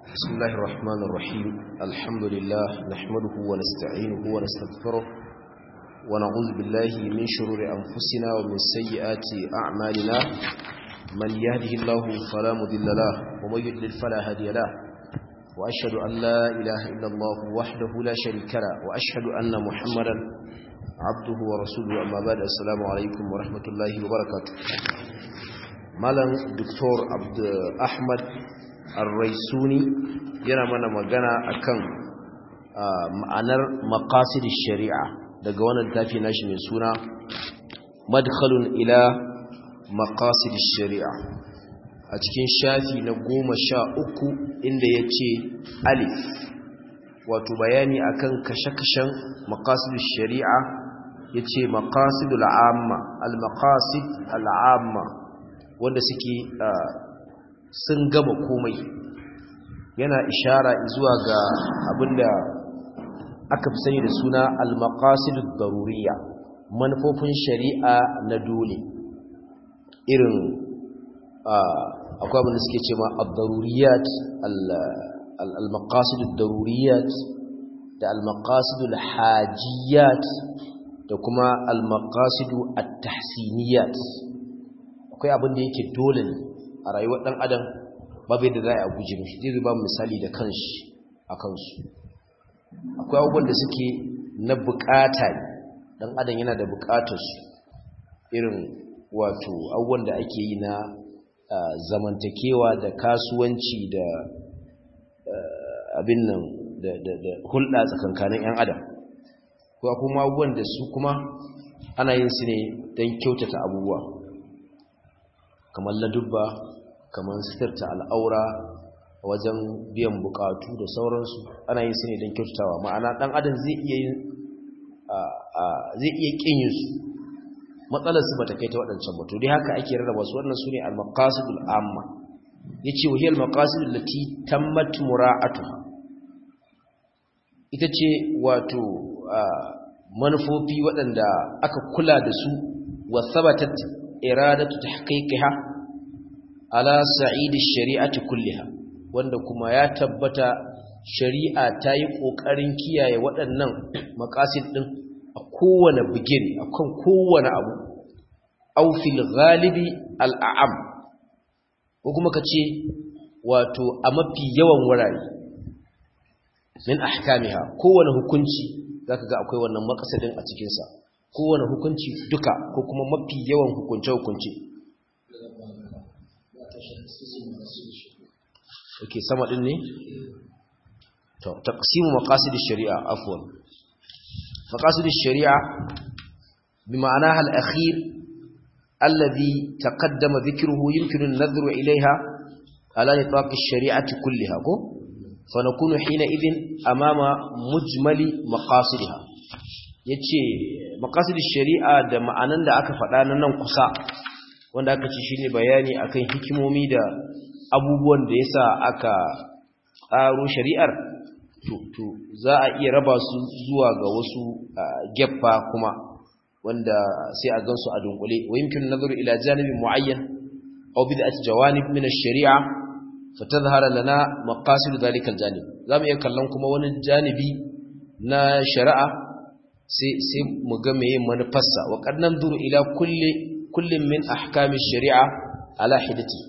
بسم الله الرحمن الرحيم الحمد لله نحمده ونستعينه ونستغفره ونعوذ بالله من شرور أنفسنا ومن سيئات أعمالنا من يهده الله فلا مضل له ومن يضلل فلا هادي له وأشهد أن لا إله إلا الله وحده لا شريك له وأشهد أن محمدا عبده ورسوله أما بعد السلام عليكم ورحمة الله وبركاته malam Dr. Abd Ahmad Ar-Raisuni yana mana magana akan ma'anar maqasid shari'a daga wannan tafi nashi mai suna madkhalun ila maqasid shari'a a cikin shafi na goma sha uku inda ya ce alif wato bayani akan kashe-kashen maqasid shari'a ya ce maqasidul amma al-maqasid al-amma wanda suke sun gama komai yana ishara zuwa ga abinda aka fi sani da suna al-maqasidud daruriyya manufofin shari'a na dole irin akwai abinda suke cewa ad-daruriyat al-maqasidud daruriyat da al-maqasidul hajiyat da kuma al-maqasidu at-tahsiniyat akwai abin da yake dole ne a rayuwar ɗan adam babu yadda za a guje mishi zai ba misali da kanshi a kansu akwai abubuwan da suke na bukata ne ɗan adam yana da bukatarsu irin wato abubuwan da ake yi na zamantakewa da kasuwanci da abin nan da hulɗa tsakankanin 'yan adam ko kuma abubuwan da su kuma ana yin su ne don kyautata abubuwa kamar ladubba kamar sitarta al'aura wajen biyan bukatu da sauransu ana yin su ne don kyautatawa ma'ana dan adam zai iya yin zai iya kin yin su matsalar su bata kai ta waɗancan ba to dai haka ake rarraba su wannan sune al-maqasidul amma yace wa hiya al-maqasid allati tammat mura'atuha ita ce wato manufofi waɗanda aka kula da su wa thabatat iradatu tahqiqiha ala sa'id ash-shari'ati kulliha wanda kuma ya tabbata shari'a ta yi kokarin kiyaye waɗannan maqasid din a kowane bigire akan kowane abu aw fil ghalibi al-a'am ko kuma kace wato a mafi yawan wurare min ahkamiha kowane hukunci zaka ga akwai wannan maqasadin a cikin sa kowane hukunci duka ko kuma mafi yawan hukunce-hukunce ok sama din ne? to taqsimu maqasid shari'a afwan maqasid shari'a bi ma'anaha al-akhir alladhi taqaddama dhikruhu yumkinu an-nadhru ilayha ala nitaq ash-shari'ati kulliha ko fa nakunu hina idhin amama mujmali maqasidha ya ce makasidin shari'a da ma'anan da aka faɗa na nan kusa wanda aka ci shi ne bayani akan hikimomi da abubuwan da ya sa aka tsaro shari'ar to za a iya raba su zuwa ga wasu geffa kuma wanda sai a gansu a dunkule wa yumkin nazaru ila janibin muayyan aw bid'at jawanib min ash-shari'a fatadhhara lana maqasid dhalika al-janib zamu iya kallon kuma wani janibi na shari'a sai mu ga meye manufarsa wa qadnan duru ila kulli kullin min ahkami shari'a ala hidati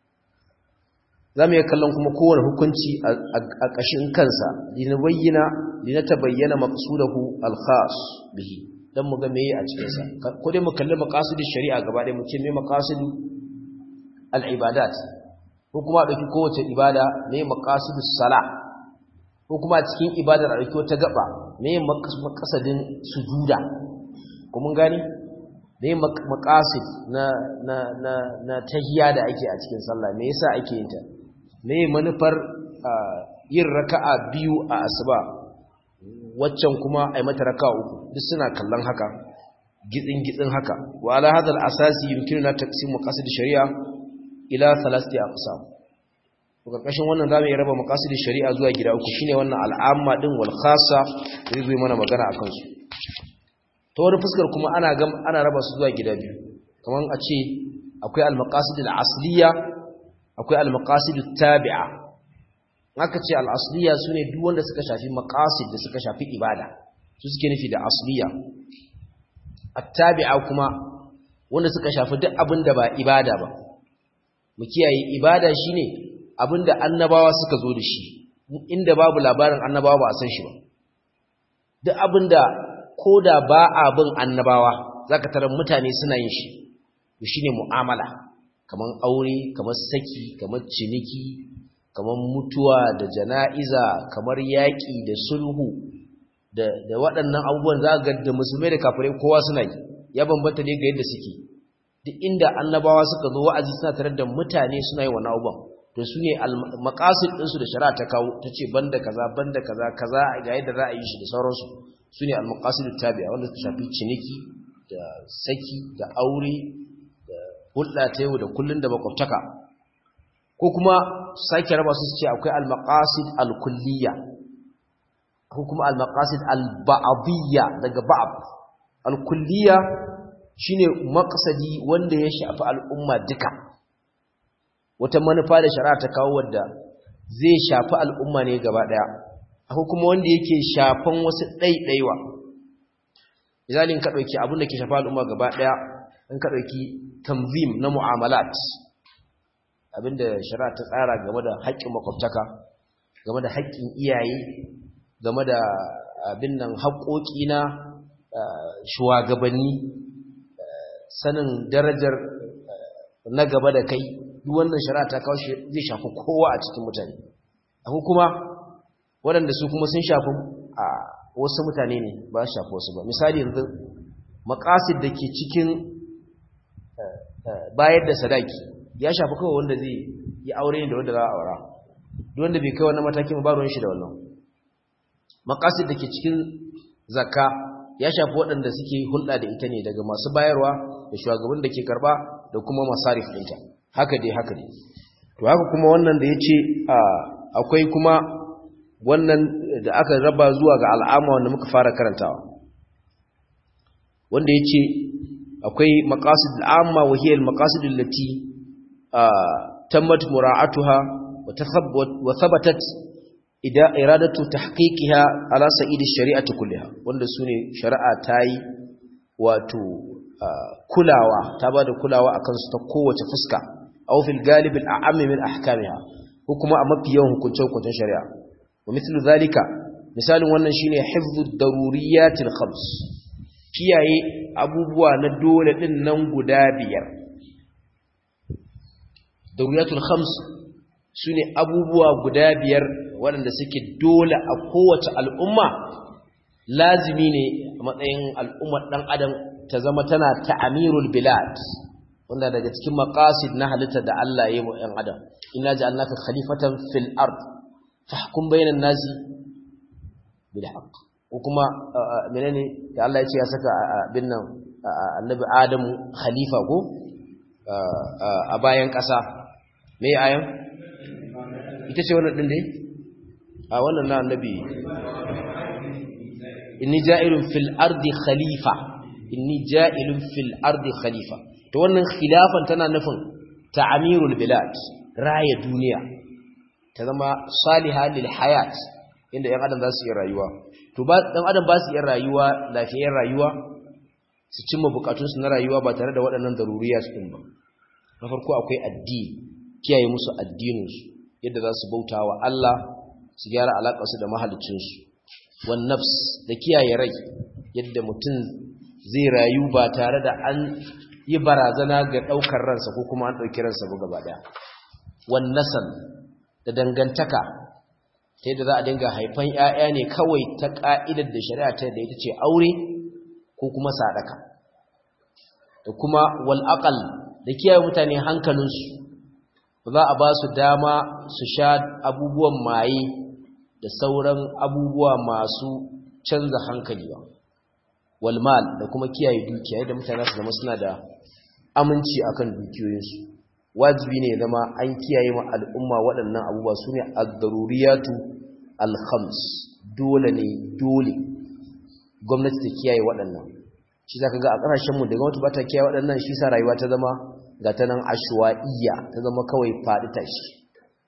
zamu yi kallon kuma kowane hukunci a ƙashin kansa dina bayyana dina tabayyana maqsudahu al-khas bihi dan mu ga meye a cikin sa ko dai mu kalli maqasidin shari'a gaba ɗaya mu ce me maqasidu al-ibadat ko kuma dauki kowace ibada me maqasidus salah ko kuma cikin ibadar a dauki wata gaba me makasadin sujuda ko mun gani me makasid na na na na tahiyya da ake a cikin sallah me yasa ake yin ta me manufar yin raka'a biyu a asuba waccan kuma ai mata raka'a uku duk suna kallon haka gitsin gitsin haka wa ala hadal asasi yumkinuna taqsim maqasid shari'a ila thalathati aqsam karkashin wannan zamu yi raba maqasidin shari'a zuwa gida uku shine wannan al'amma din wal khassa zai zo mana magana akan su to wani fuskar kuma ana ga ana raba su zuwa gida biyu kaman a ce akwai al maqasid al asliya akwai al maqasid tabi'a aka ce al-asliya sune duk wanda suka shafi maqasid da suka shafi ibada su suke nufi da asliya at-tabi'a kuma wanda suka shafi duk abin da ba ibada ba mu kiyaye ibada shine abin da annabawa suka zo da shi inda babu labarin annabawa ba a san shi ba duk abin da koda ba abin annabawa zaka tarar mutane suna yin shi to shine mu'amala kaman aure kamar saki kamar ciniki kamar mutuwa da jana'iza kamar yaƙi da sulhu da da waɗannan abubuwan za ga da musulmai da kafirai kowa suna yi ya bambanta ne ga yadda suke duk inda annabawa suka zo wa'azi suna tare da mutane suna yi wannan abubuwan to su ne maqasid ɗinsu da shari'a ta kawo ta ce banda kaza banda kaza kaza ga yadda za a yi shi da sauransu su ne al-maqasidut tabi'a wanda su shafi ciniki da saki da aure da hulɗa ta yau da kullun da makwabtaka ko kuma sake raba su ce akwai al-maqasid al-kulliyya ko kuma al-maqasid al-ba'diyya daga ba'd al-kulliyya shine maqsadi wanda ya shafi al'umma duka wata manufa da shari'a ta kawo wadda zai shafi al'umma ne gaba daya akwai kuma wanda yake shafan wasu ɗaiɗaiwa misalin ka ɗauki abin da ke shafa al'umma gaba ɗaya in ka ɗauki tanzim na mu'amalat abinda shari'a ta tsara game da haƙƙin makwabtaka game da haƙƙin iyaye game da abin nan haƙoƙi na shugabanni sanin darajar na gaba da kai duk wannan shari'a ta kawo shi zai shafi kowa a cikin mutane akwai kuma waɗanda su kuma sun shafi a wasu mutane ne ba su shafi wasu ba misali yanzu makasid da ke cikin bayar da sadaki ya shafi kawai wanda zai yi aure ne da wanda za a aura duk wanda bai kai wannan matakin ba ruwan shi da wannan makasid da ke cikin zakka ya shafi waɗanda suke hulɗa da ita ne daga masu bayarwa da shugaban da ke karba da kuma masarif ɗinta haka dai haka dai to haka kuma wannan da ya ce akwai kuma wannan da aka raba zuwa ga al'amma wanda muka fara karantawa wanda ya ce akwai maqasid al'amma wa hiya al-maqasid allati tammat mura'atuha wa thabatat ida iradatu tahqiqiha ala sa'id ash-shari'ati kulliha wanda sune shari'a tayi wato kulawa ta bada kulawa akan su ta kowace fuska aw fil galib al-a'am min ahkamiha ko kuma a mafi yawan hukuncin hukuncin shari'a wa mithlu zalika misalin wannan shine hifdhu daruriyatil khams kiyaye abubuwa na dole din nan guda biyar daruriyatul khams sune abubuwa guda biyar waɗanda suke dole a kowace al'umma lazimi ne a matsayin al'ummar ɗan adam ta zama tana ta'amirul bilad wanda daga cikin maqasid na halitta da Allah ya yi mu ɗan adam inna ja'alnaka khalifatan fil ard fahkum bainan nasi bil haqq ko kuma menene da Allah ya ce ya saka bin nan annabi Adamu khalifa ko a bayan ƙasa me ayan ita ce wannan din dai a wannan na annabi inni ja'ilun fil ardi khalifa inni ja'ilun fil ardi khalifa to wannan khilafan tana nufin ta'amirul bilad raya duniya ta zama salihah lil hayat inda yan adam za su yi rayuwa to ba dan adam ba su yi rayuwa lafiyar rayuwa su cimma bukatunsu na rayuwa ba tare da waɗannan daruriya su din ba na farko akwai addini kiyaye musu addininsu yadda za su bauta wa Allah su gyara alaƙarsu da mahalicinsu wan nafs da kiyaye rai yadda mutum zai rayu ba tare da an yi barazana ga ɗaukar ransa ko kuma an ɗauki ransa ba gaba ɗaya wan nasal da dangantaka ta yadda za a dinga haifan ‘ya'ya ne kawai ta ƙa'idar da shari'a ta da ita ce aure ko kuma sadaka da kuma wal'aƙal da kiyaye mutane hankalinsu ba za a ba su dama su sha abubuwan maye da sauran abubuwa masu canza hankali ba walmal da kuma kiyaye dukiya yadda mutane su zama suna da aminci akan dukiyoyinsu wajibi ne zama an kiyaye ma al'umma waɗannan abubuwa su ne al-daruriyatu al-khams dole ne dole gwamnati ta kiyaye waɗannan shi za ka ga a ƙasashenmu da gwamnati ba ta kiyaye waɗannan shi sa rayuwa ta zama ga ta nan ashwa'iyya ta zama kawai faɗi tashi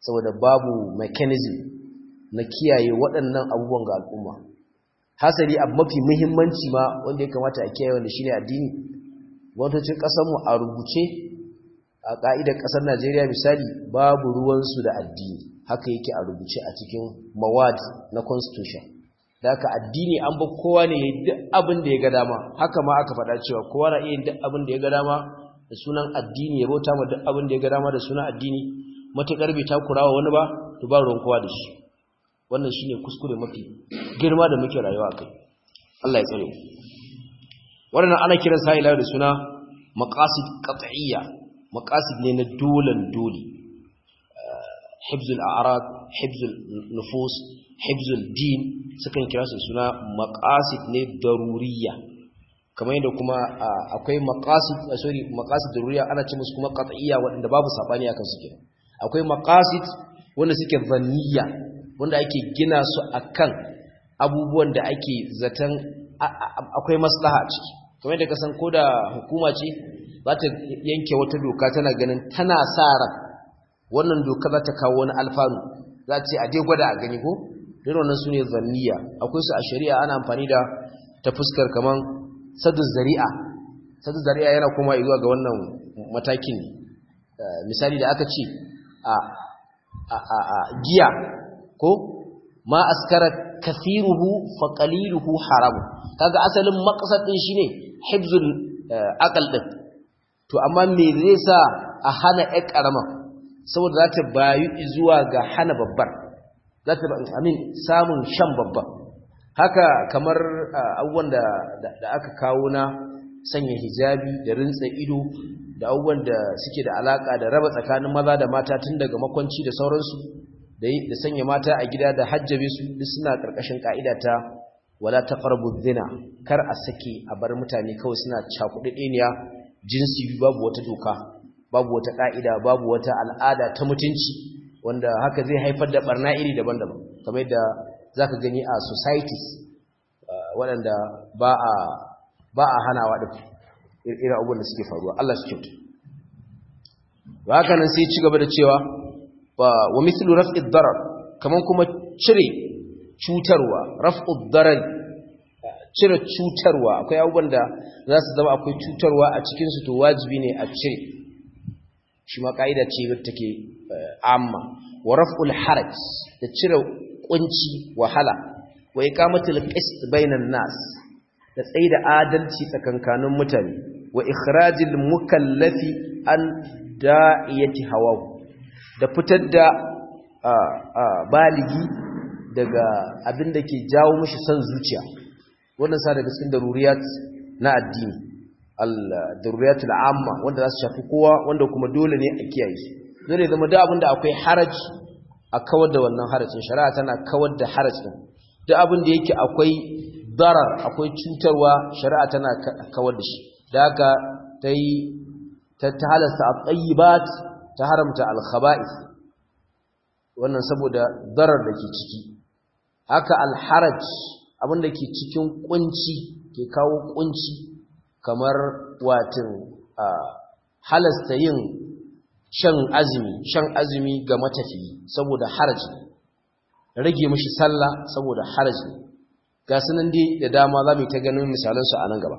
saboda babu mechanism na kiyaye waɗannan abubuwan ga al'umma hasali abu mafi muhimmanci ma wanda ya kamata a kiyaye wanda shine addini gwamnatocin ƙasarmu a rubuce a ƙa'idar ƙasar najeriya misali babu ruwansu da addini haka yake a rubuce a cikin mawad na constitution da haka addini an ba kowa ne duk abin da ya ga dama haka ma aka faɗa cewa kowa na iya duk abin da ya ga dama da sunan addini ya bauta ma duk abin da ya ga dama da sunan addini matuƙar bai takurawa wani ba to ba ruwan kowa da shi wannan shine kuskure mafi girma da muke rayuwa kai Allah ya tsare wannan ana kiran sa ila da suna maqasid qat'iyya maqasid ne na dolan dole hibzul a'rad hibzul nufus hibzul din sukan kira su suna maqasid ne daruriyya kamar yadda kuma akwai maqasid sorry maqasid daruriyya ana ce musu kuma qat'iyya wanda babu sabani akan su kenan akwai maqasid wanda suke zanniya wanda ake gina su akan abubuwan da ake zaton akwai maslaha a ciki kamar da kasan ko da hukuma ce za ta yanke wata doka tana ganin tana sa ran wannan doka za ta kawo wani alfanu za ce a dai gwada a gani ko irin wannan su ne zanniya akwai su a shari'a ana amfani da ta fuskar kamar sadu zari'a sadu zari'a yana kuma zuwa ga wannan matakin misali da aka ce a giya ko ma askara kathiruhu fa qaliluhu haram kaga asalin maqsad din shine hibzul aqal din to amma me zai sa a hana ƴar karama saboda za ta bayu zuwa ga hana babbar za ta amin samun shan babbar haka kamar abubuwan da da aka kawo na sanya hijabi da rintsa ido da abubuwan da suke da alaka da raba tsakanin maza da mata tun daga makwanci da sauransu da sanya mata a gida da hajjabe su duk suna karkashin ka'ida ta wala taqrabu zina kar a sake a bar mutane kawai suna cakudedeniya jinsi babu wata doka babu wata ka'ida babu wata al'ada ta mutunci wanda haka zai haifar da barna iri daban-daban kamar yadda zaka gani a societies waɗanda ba a ba a hanawa din irin abubuwan da suke faruwa Allah su kyauta ba haka nan sai ci gaba da cewa wa mithlu raf'id darar kaman kuma cire cutarwa raf'ud darar cire cutarwa akwai abubuwan da za su zama akwai cutarwa a cikin su to wajibi ne a cire shi ma kaida ce wadda take amma wa raf'ul haraj da cire kunci wahala wa iqamatul qist bainan nas da tsaida adalci tsakankanin mutane wa ikhrajil mukallafi an da'iyati hawahu da fitar da baligi daga abin da ke jawo mashi son zuciya wannan sa daga cikin daruriyat na addini al-daruriyatul amma wanda za su shafi kowa wanda kuma dole ne a kiyaye su dole zama duk abin da akwai haraj a kawar da wannan harajin shari'a tana kawar da harajin duk abin da yake akwai darar akwai cutarwa shari'a tana kawar da shi da haka ta yi ta halasta al-tayyibat ta haramta al-khaba'ith wannan saboda darar da ke ciki haka al-haraj abinda ke cikin kunci ke kawo kunci kamar watin halasta yin shan azumi shan azumi ga matafiyi saboda haraji rage mishi sallah saboda haraji ga sunan dai da dama za mu ta ganin misalansu a nan gaba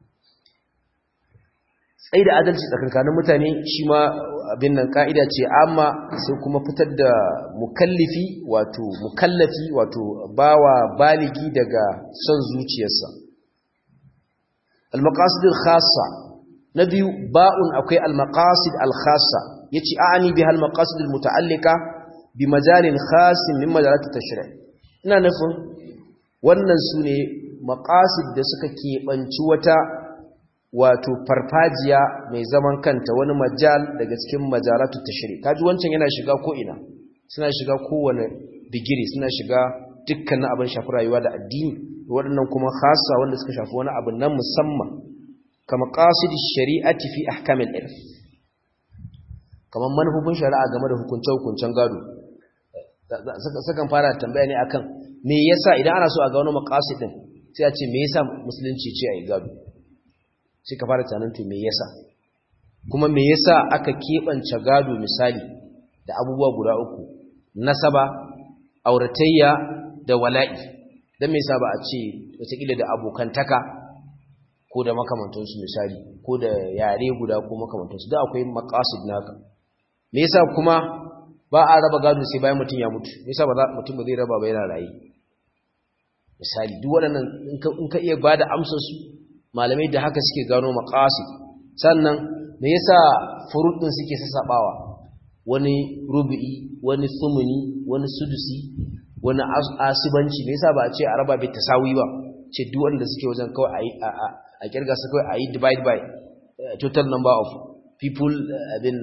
tsaye da adalci tsakankanin mutane shi ma abin nan ka'ida ce amma sai kuma fitar da mukallifi wato mukallafi wato bawa baligi daga son zuciyarsa al-maqasid al-khassa na biyu ba'un akwai al-maqasid al-khassa yace a'ani biha al-maqasid al-muta'allika bi majalin khassin min majalat at-tashri' ina nufin wannan sune maqasid da suka keɓanci wata wato farfajiya mai zaman kanta wani majal daga cikin majalatu tashri kaji wancan yana shiga ko ina suna shiga kowane digiri suna shiga dukkanin abin shafi rayuwa da addini waɗannan kuma khassa wanda suka shafi wani abu na musamman kama qasidi shari'ati fi ahkamil ilm kamar manufofin shari'a game da hukunce-hukuncen gado sukan fara tambaya ne akan me yasa idan ana so a ga wani maqasidin sai a ce me yasa musulunci ce a yi gado sai ka fara tunanin to me yasa kuma me yasa aka keɓance gado misali da abubuwa guda uku nasaba auratayya da wala'i dan me yasa ba a ce wataƙila da abokantaka ko da makamantansu misali ko da yare guda ko makamantansu da akwai maqasid naka me yasa kuma ba a raba gado sai bayan mutum ya mutu me yasa ba za mutum ba zai raba ba yana rayi misali duk waɗannan in ka iya bada amsar su malamai da haka suke gano maqasid sannan me yasa furud din suke sassabawa wani rubu'i wani thumuni wani sudusi wani asibanci me yasa ba a ce a raba bai tasawi ba ce duk wanda suke wajen kawai a a kirga su kawai a yi divide by total number of people abin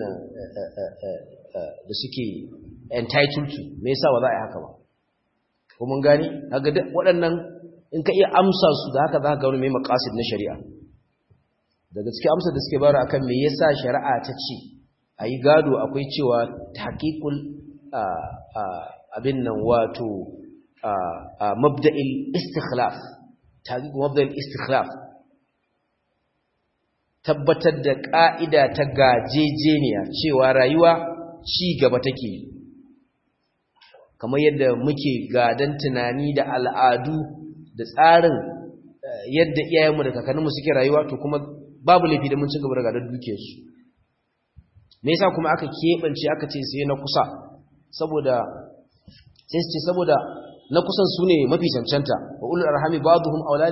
da suke entitled to me yasa ba za a yi haka ba ko mun gani haka duk waɗannan in ka iya amsa su da haka za ka gano mai maqasid na shari'a daga cikin amsar da suke bara akan me yasa shari'a ta ce a yi gado akwai cewa tahqiqul abin nan wato mabda'il istikhlaf tahqiq mabda'il istikhlaf tabbatar da ƙa'ida ta gajejeniya cewa rayuwa ci gaba take kamar yadda muke gadan tunani da al'adu da tsarin yadda iyayenmu da kakanninmu suke rayuwa to kuma babu laifi da mun ci gaba da gadon dukiyarsu me yasa kuma aka keɓance aka ce sai na kusa saboda sai su ce saboda na kusan su ne mafi cancanta wa ulul arhami ba'dhum awlad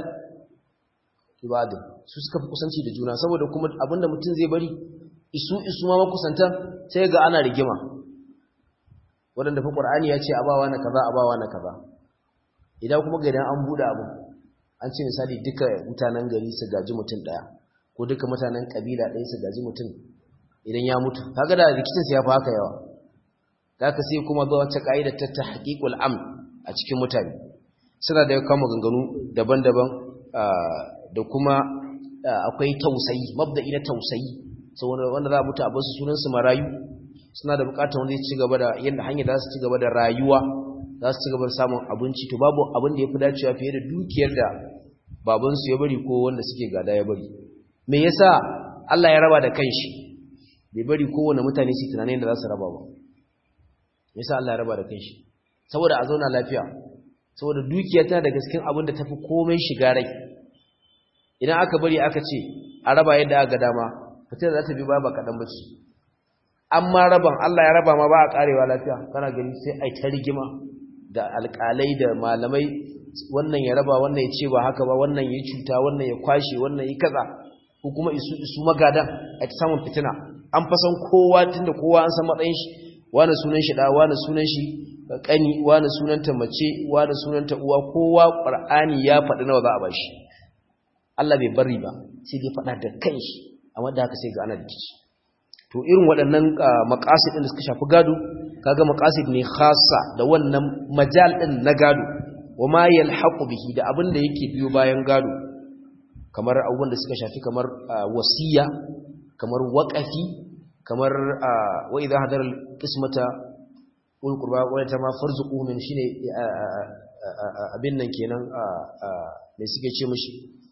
ibadin su suka fi kusanci da juna saboda kuma abinda mutum zai bari isu isu ma makusanta sai ga ana rigima wadanda fa qur'ani ya ce abawa na kaza abawa na kaza idan kuma ga idan an bude abu an ce misali duka mutanen gari su gaji mutum daya ko duka mutanen kabila ɗaya su gaji mutum idan ya mutu kaga da rikicin sa ya fi haka yawa kaka sai kuma zuwa wacce ka'ida ta tahqiqul amn a cikin mutane suna da kama ganganu daban-daban da kuma akwai tausayi mabda'i na tausayi saboda wanda za a mutu a basu sunan su marayu suna da bukatar wanda zai ci gaba da yanda hanya za su ci gaba da rayuwa za su ci gaba da samun abinci to babu abin da yafi dacewa fiye da dukiyar da baban su ya bari ko wanda suke gada ya bari me yasa Allah ya raba da kanshi bai bari kowane mutane su tunanin da za su raba ba me yasa Allah ya raba da kanshi saboda a zauna lafiya saboda dukiya tana da gaskin abin da tafi komai shiga rai idan aka bari aka ce a raba yadda aka dama fitar za ta bi ba kaɗan bace amma raban Allah ya raba ma ba a karewa lafiya kana gani sai ai ta rigima da alƙalai da malamai wannan ya raba wannan ya ce ba haka ba wannan ya cuta wannan ya kwashe wannan ya kaza ko kuma isu isu magadan a ta samun fitina an fasan kowa tunda kowa an san matsayin shi wani sunan shi da wani sunan shi kani wani sunanta mace wani sunanta uwa kowa qur'ani ya faɗi nawa za a bashi Allah bai bari ba sai dai faɗa da kanshi amma da haka sai ga ana rikici to irin waɗannan maqasid din da suka shafi gado kaga maqasid ne khassa da wannan majal din na gado wama yalhaqu bihi da abin da yake biyo bayan gado kamar abubuwan da suka shafi kamar wasiya kamar waqafi kamar wa idha hadara al-qismata ul qurba wa ma farzuquhu min shine abin nan kenan me suke ce mishi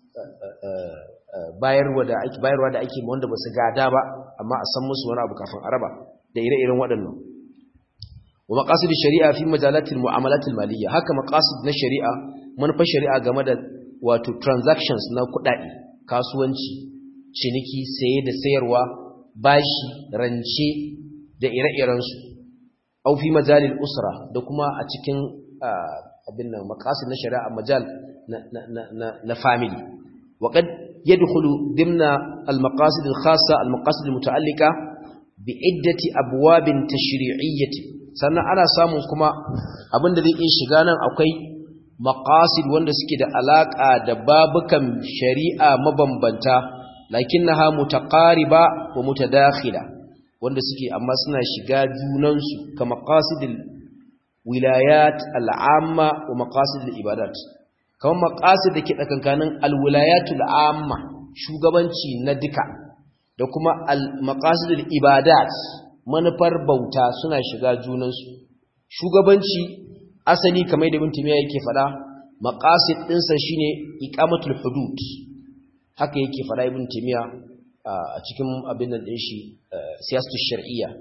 bayarwa da ake bayarwa da ake wanda ba su gada ba amma a san musu wani abu kafin araba da ire-iren waɗannan wa maqasid shari'a fi majalat al-mu'amalat al-maliyya haka maqasid na shari'a manufar shari'a game da wato transactions na kuɗaɗe kasuwanci ciniki saye da sayarwa bashi rance da ire-iren su au fi majalil usra da kuma a cikin abin nan maqasid na shari'a majal na na na na family وقد يدخل ضمن المقاصد الخاصة المقاصد المتعلقة بعدة أبواب تشريعية sannan ana samun kuma abin da zai iya shiga nan akwai maqasid wanda suke da alaka da babukan shari'a mabambanta lakinnaha mutaqariba wa mutadakhila wanda suke amma suna shiga junansu ka maqasidil wilayat al'amma wa maqasidil ibadat kamar maqasid da ke tsakankanin alwilayatul amma shugabanci na duka da kuma al-maqasidul ibadat manufar bauta suna shiga junansu shugabanci asali kamar da ibn timiya yake fada maqasid dinsa shine iqamatul hudud haka yake fada ibn timiya a cikin abin nan din shi siyasatul shar'iyya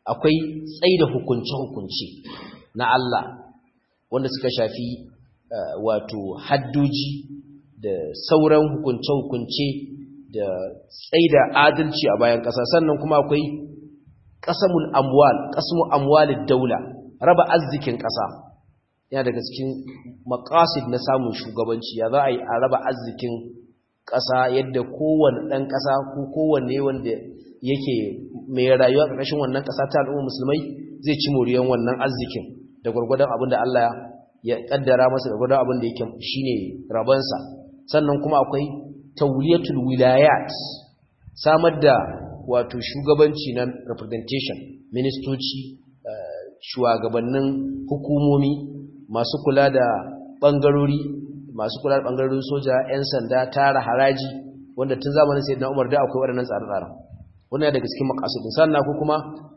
akwai tsaida hukunce-hukunce na Allah wanda suka shafi wato haddoji da sauran hukunce-hukunce da tsaida adalci a bayan ƙasa sannan kuma akwai ƙasamul amwal ƙasmu amwalid daula raba arzikin ƙasa yana daga cikin maqasid na samun shugabanci ya za a yi a raba arzikin ƙasa yadda kowane ɗan ƙasa ko kowanne wanda yake mai rayuwa ƙarƙashin wannan ƙasa ta al'umma musulmai zai ci moriyan wannan arzikin da gwargwadon abin da Allah ya kaddara masa da gwargwadon abin da yake shine rabansa sannan kuma akwai tawliyatul wilayat samar da wato shugabanci na representation ministoci shugabannin hukumomi masu kula da bangarori masu kula da bangarorin soja 'yan sanda tara haraji wanda tun zamanin sayyidina Umar da akwai waɗannan tsare-tsaren wannan daga cikin maqasidin sannan ko kuma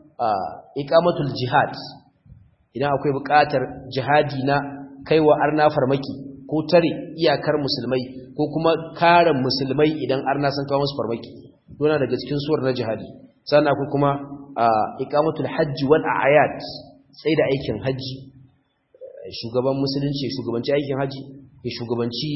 iqamatul jihad idan akwai buƙatar jihadi na kaiwa arna farmaki ko tare iyakar musulmai ko kuma kare musulmai idan arna sun kawo musu farmaki dona daga cikin suwar na jihadi sannan akwai kuma iqamatul hajji wal a'yad sai da aikin haji shugaban musulunci shugabanci aikin haji ya shugabanci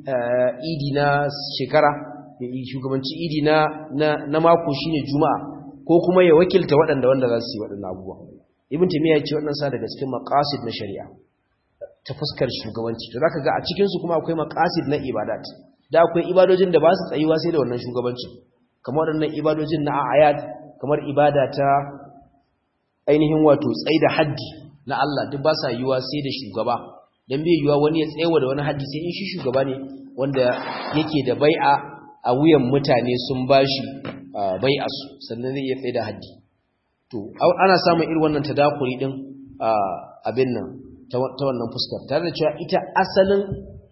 idi na shekara ya shugabanci idi na na mako shine juma'a ko kuma ya wakilta waɗanda wanda za su yi waɗannan abubuwa ibn taymiya ya ce wannan sa daga cikin maqasid na shari'a ta fuskar shugabanci to zaka ga a cikin su kuma akwai maqasid na ibadat da akwai ibadojin da ba su tsayuwa sai da wannan shugabanci kamar waɗannan ibadojin na ayat kamar ibada ta ainihin wato tsaida haddi na Allah duk ba sa yiwa sai da shugaba dan bai yiwa wani ya tsayawa da wani haddi sai in shi shugaba ne wanda yake da bai'a a wuyan mutane sun bashi bai'a su sannan zai iya tsaida haddi to ana samun irin wannan tadakuri din abin nan ta wannan fuskar tare da cewa ita asalin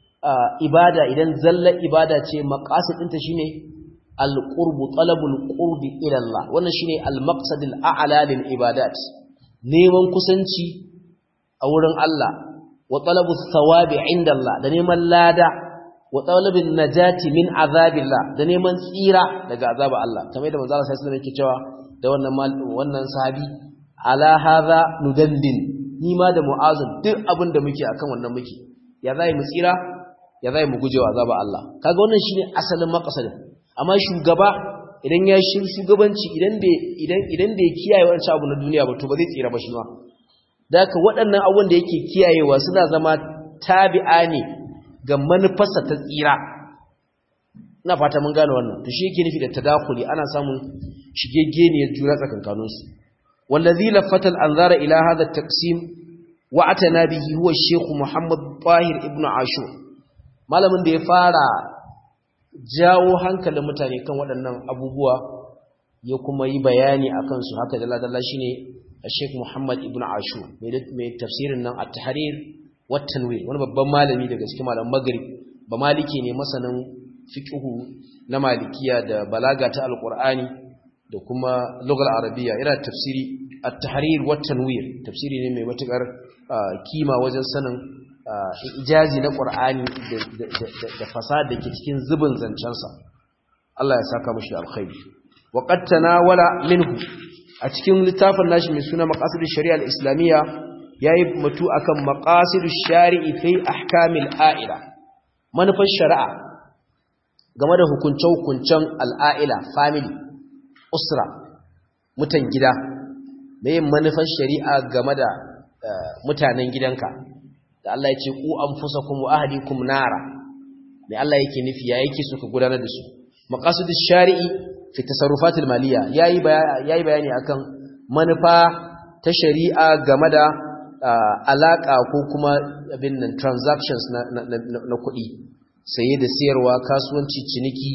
ibada idan zallar ibada ce maqasid ɗinta shine al-qurbu talabul qurbi ila Allah wannan shine al-maqsad al-a'la lil ibadat neman kusanci a wurin Allah wa talabu thawabi inda Allah da neman lada wa talabin najati min azabillah da neman tsira daga azaba Allah kamar da manzo Allah sallallahu alaihi wasallam yake cewa da wannan wannan sahabi ala hadha nudandin ni ma da mu'azin duk abin da muke akan wannan muke ya zai mu tsira ya zai mu gujewa azaba Allah kaga wannan shine asalin maqsadin amma shugaba idan ya shi shugabanci idan bai idan idan bai kiyaye wancan abu na duniya ba to ba zai tsira ba shi ma daka waɗannan abubuwan da yake kiyayewa suna zama tabi'a ne ga manufarsa ta tsira ina fata mun gane wannan to shi yake nufi da tadakuli ana samun shigegeniyar juna tsakankaninsu wallazi lafatal anzara ila hadha at-taqsim wa atana bihi huwa Sheikh Muhammad Tahir ibn Ashur malamin da ya fara jawo hankalin mutane kan waɗannan abubuwa ya kuma yi bayani akan su haka dalla dalla shine Sheikh Muhammad ibn Ashur mai tafsirin nan at-Tahrir wa tanwir wani babban malami daga cikin malaman Maghrib ba maliki ne masanin fiqhu na malikiya da balaga ta alqur'ani da kuma lugal arabiya ina tafsiri at-tahrir wa tanwir tafsiri ne mai matukar kima wajen sanin ijazi na qur'ani da fasada dake cikin zubin zancensa Allah ya saka mishi alkhairi wa qad tanawala minhu a cikin littafin nashi mai suna maqasid shari'a al-islamiyya yayi mutu akan maqasid shari'i fi ahkamil a'ila manufar shari'a game da hukunce-hukuncen al'a'ila family usra mutan gida da yin manufar shari'a game da mutanen gidanka da Allah ya ce ku anfusakum wa ahlikum nara mai Allah yake nufi ya yake so ka gudanar da su maqasidish shari'i fi tasarrufatil maliya yayi yayi bayani akan manufa ta shari'a game da alaka ko kuma abin nan transactions na na kuɗi saye da sayarwa kasuwanci ciniki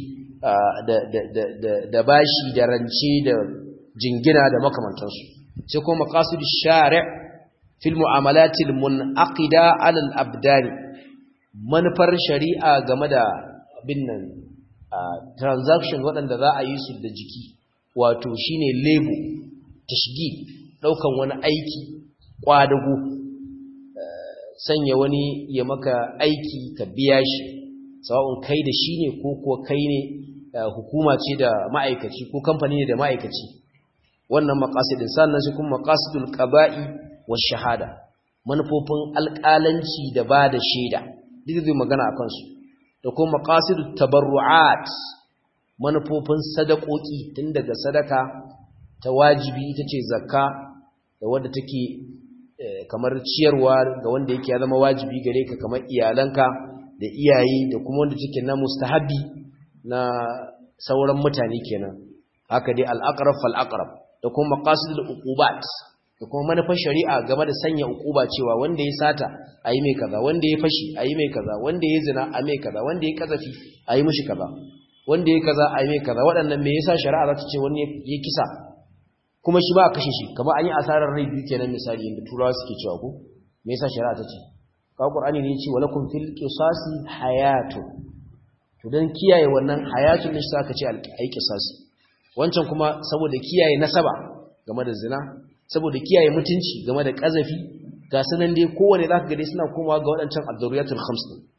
da bashi da rance da jingina da makamantansu sai kuma maqasidu shari' fil mu'amalatil munaqida 'ala al-abdan manufar shari'a game da binnan transaction waɗanda za a yi su da jiki wato shine lebo tashgi daukan wani aiki kwadago sanya wani ya maka aiki ka biya shi sawa'un kai da shi ne ko kuwa kai ne hukuma ce da ma'aikaci ko kamfani ne da ma'aikaci wannan maqasidin sannan shi kuma maqasidul qaba'i wash shahada manufofin alƙalanci da ba da shaida duk zai magana akan su da kuma maqasidut tabarru'at manufofin sadakoki tun daga sadaka ta wajibi ita ce zakka da wadda take kamar ciyarwa ga wanda yake ya zama wajibi gare ka kamar iyalanka da iyaye da kuma wanda take na mustahabi na sauran mutane kenan haka dai al-aqrab fal-aqrab da kuma maqasidul uqubat da kuma manufar shari'a game da sanya uquba cewa wanda ya sata ayi mai kaza wanda ya fashi ayi mai kaza wanda ya zina a mai kaza wanda ya kazafi ayi mishi kaza wanda ya kaza ayi mai kaza waɗannan me yasa shari'a za ta ce wani ya kisa kuma shi ba a kashe shi kamar an yi asarar rai biyu kenan misali inda turawa suke cewa ko me yasa shari'a ta ce ka qur'ani ne yace walakum fil qisasi hayatu to dan kiyaye wannan hayatun ne sai ka ce ai qisasi wancan kuma saboda kiyaye nasaba game da zina saboda kiyaye mutunci game da kazafi ga sanan dai kowane zaka ga dai suna komawa ga waɗancan ad-daruriyatul khams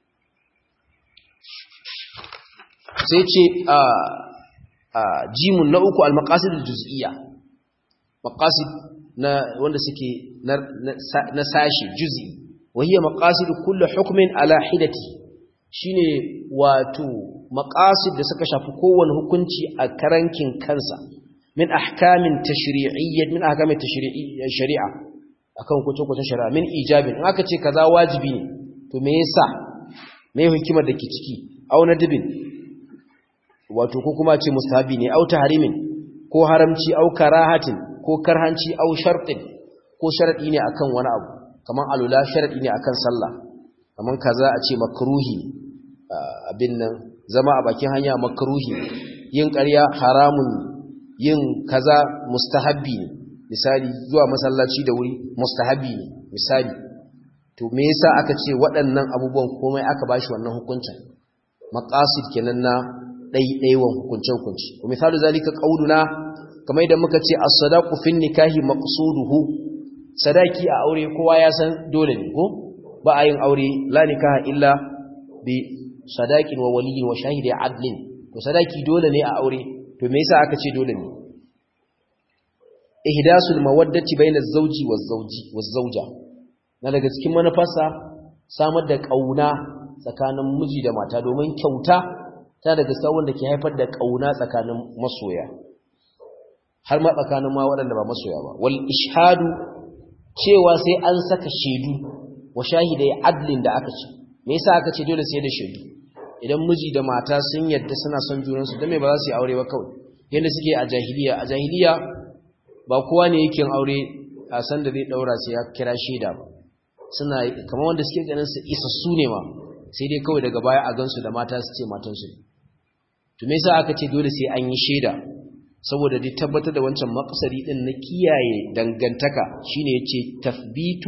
sai ce a a jimun na uku al-maqasidul juz'iyya maqasid na wanda suke na sashi juz'i wahiya maqasid kullu hukmin ala hidati shine wato maqasid da suka shafi kowane hukunci a karankin kansa min ahkamin tashri'iyyah min ahkamin tashri'iyyah shari'a akan kuce-kuce shari'a min ijabin in aka ce kaza wajibi ne to me yasa me hikimar da ke ciki aw nadibin wato ko kuma ce mustahabi ne aw tahrimin ko haramci aw karahatin ko karhanci au shartin ko sharadi ne akan wani abu kaman alula sharadi ne akan sallah kaman kaza a ce makruhi abin nan zama a bakin hanya makruhi yin ƙarya haramun yin kaza mustahabbi ne misali zuwa masallaci da wuri mustahabbi ne misali to me yasa aka ce waɗannan abubuwan komai aka bashi wannan hukuncin maqasid kenan na ɗaiɗaiwan hukunce-hukunce wa misalu zalika qauluna kamar idan muka ce as-sadaqu fin nikahi maqsuduhu sadaki a aure kowa ya san dole ne ko ba a yin aure la nikaha illa bi sadaqin wa waliyyin wa shahidi adlin to sadaki dole ne a aure to me yasa aka ce dole ne ihdasul mawaddati bayna az-zawji waz-zawji waz-zawja na daga cikin manufarsa samar da kauna tsakanin miji da mata domin kyauta ta daga sawon da ke haifar da kauna tsakanin masoya har ma tsakanin ma waɗanda ba masoya ba wal ishadu cewa sai an saka shaidu wa shahidai adlin da aka ce me yasa aka ce dole sai da shaidu idan miji da mata sun yadda suna son junansu dan me ba za su yi aure ba kawai yanda suke a jahiliya a jahiliya ba kowa ne yake aure a san da zai daura sai ya kira shaida ba suna kamar wanda suke ganin su isa su ne ma sai dai kawai daga baya a gansu da mata su ce matansu ne to me yasa aka ce dole sai an yi shaida saboda dai tabbatar da wancan maksari din na kiyaye dangantaka shine yace tathbitu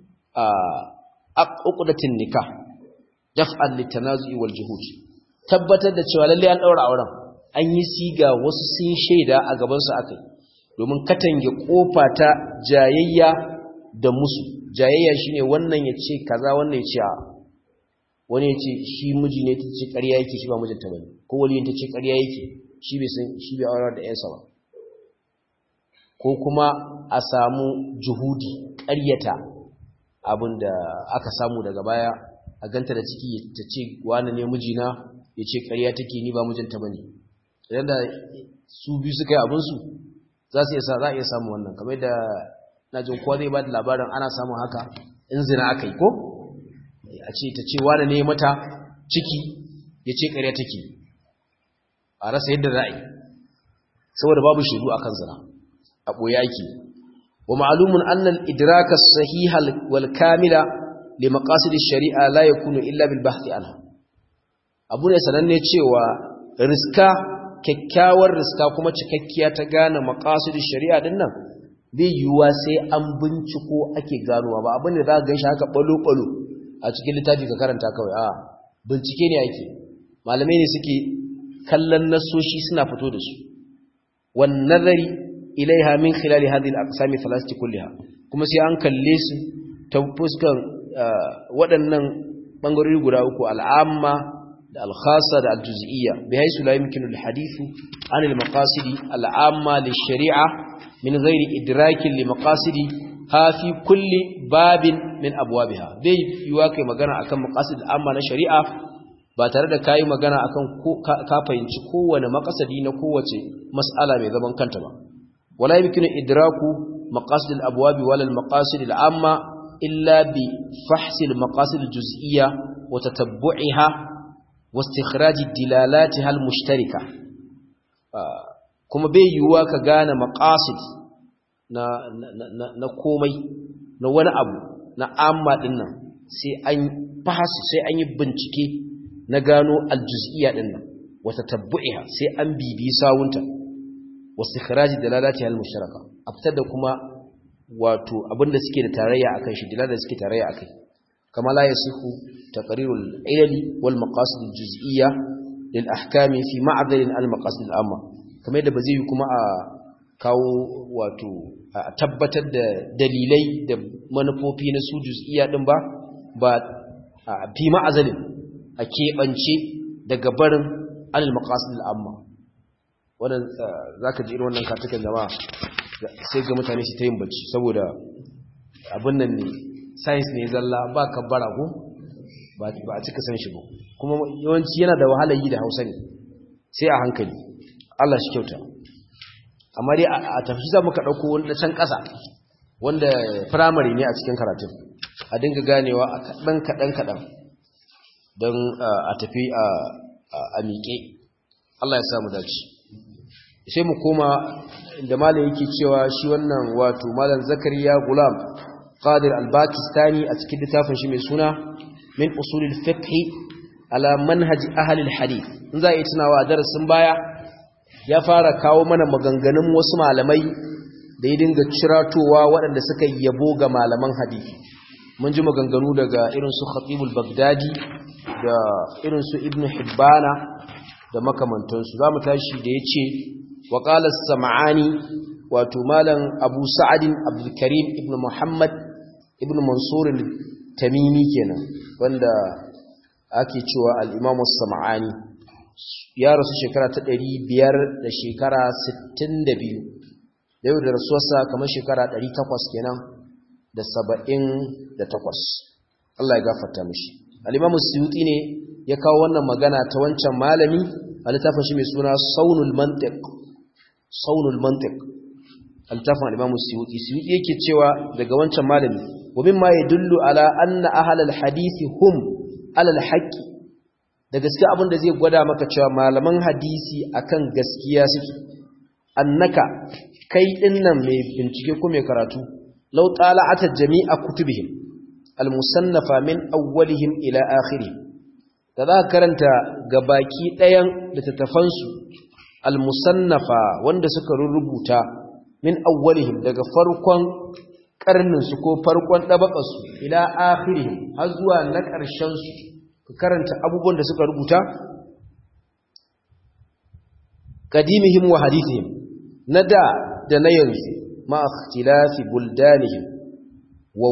a uqdatin nikah daf'an litanazu'i wal juhud tabbatar da cewa lalle an daura auren an yi siga wasu sun shaida a gaban su akai domin katange kofa ta jayayya da musu jayayya shine wannan yace kaza wannan yace a wani yace shi miji ne tace ƙarya yake shi ba mijinta bane ko waliyin tace ƙarya yake shi bai san shi bai aurar da yansa ba ko kuma a samu juhudi ƙaryata abinda aka samu daga baya a ganta da ciki ta ce wani ne mijina ya ce ƙarya take ni ba mijinta bane idan da su biyu suka yi abinsu za su za a iya samu wannan kamar da na jin kowa zai ba da labarin ana samun haka in zina aka yi ko a ce ta ce wani ne mata ciki ya ce ƙarya take a rasa yadda za a yi saboda babu shaidu akan zina a ɓoye ake wa ma'alumun annal idraka sahihal wal kamila li maqasid shari'a la yakunu illa bil bahthi anha abu ne sananne cewa riska kyakkyawar riska kuma cikakkiya ta gane maqasid shari'a din nan bai yiwuwa sai an binciko ake ganowa ba abin da za ka ganshi haka balo balo a cikin littafi ka karanta kawai a bincike ne ake malamai ne suke kallon nasoshi suna fito da su wan nazari ilaiha min khilali hadhihi al-aqsam thalathati kulliha kuma sai an kalle su ta fuskan waɗannan bangarori guda uku al'amma da da al-khassa da al-juz'iyya bihaythu la yumkinu al-hadithu an al-maqasid al-amma lish-shari'a min ghairi idrakin li maqasidi ha fi kulli babin min abwabiha bai yiwa kai magana akan maqasid al-amma na shari'a ba tare da kayi magana akan ka fahimci kowane maqasadi na kowace mas'ala mai zaman kanta ba wala yumkinu idraku maqasid al-abwab wala al-maqasid al-amma illa bi fahs al-maqasid al-juz'iyya wa tatabbu'iha wa istikhraj dilalatiha al-mushtarika kuma bai yiwuwa ka gane maqasid na na na komai na wani abu na amma dinnan sai an fahasi sai an yi bincike na gano aljuz'iyya din nan wata tabbu'iha sai an bibi sawunta wastikhraji dalalati al-musharaka a fitar da kuma wato abinda suke da tarayya akan shi dalala suke tarayya akai kama la yasihu taqrirul ilali wal maqasid al-juz'iyya lil ahkami fi ma'dal al-maqasid al-amma kamar da bazai kuma a kawo wato a tabbatar da dalilai da manufofi na su juz'iyya din ba ba fi ma'azalin a keɓance daga barin alil maqasid al'amma wannan zaka ji irin wannan katukan jama'a sai ga mutane su ta yin bacci saboda abin nan ne science ne zalla ba kabbara ko ba a cika san shi ba kuma yawanci yana da wahalar yi da Hausa ne sai a hankali Allah shi kyauta amma dai a tafi za mu ka dauko wani can ƙasa wanda primary ne a cikin karatun a dinga ganewa a kaɗan kaɗan kaɗan don a tafi a miƙe Allah ya samu dace sai mu koma da malam yake cewa shi wannan wato malam zakariya gulam qadir al-bakistani a cikin littafin shi mai suna min usulil fiqh ala manhaj ahli al-hadith in za a yi tunawa darasin baya ya fara kawo mana maganganun wasu malamai da ya dinga ciratowa waɗanda suka yabo ga malaman hadisi mun ji maganganu daga irin su khatibul bagdadi da irin su ibn hibbana da makamantansu za mu tashi da ya ce wa ƙalar sama'ani wato malam abu sa'adin abdulkarim ibn muhammad ibn mansurin tamimi kenan wanda ake cewa al'imamu sama'ani ya rasu shekara ta ɗari biyar da shekara sittin da biyu da yau da rasuwarsa kamar shekara ɗari takwas kenan da saba'in da takwas Allah ya gafarta mashi al'imamu suyuti ne ya kawo wannan magana ta wancan malami a littafin shi mai suna saunul mantik saunul mantik a littafin al'imamu suyuti suyuti yake cewa daga wancan malami wabin ma ya dullu ala anna ahalal hadithi hum alal haƙƙi da gaske abin da zai gwada maka cewa malaman hadisi akan gaskiya suke annaka kai dinnan mai bincike ko mai karatu law tala'ata jami'a kutubihim al-musannafa min awwalihim ila akhirih da za ka karanta ga baki ɗayan littattafansu al-musannafa wanda suka rubuta min awwalihim daga farkon karninsu ko farkon ɗabaƙarsu ila akhirihim har zuwa na ƙarshensu ka karanta abubuwan da suka rubuta qadimihim wa hadithihim na da da na yanzu ma ikhtilafi buldanihim wa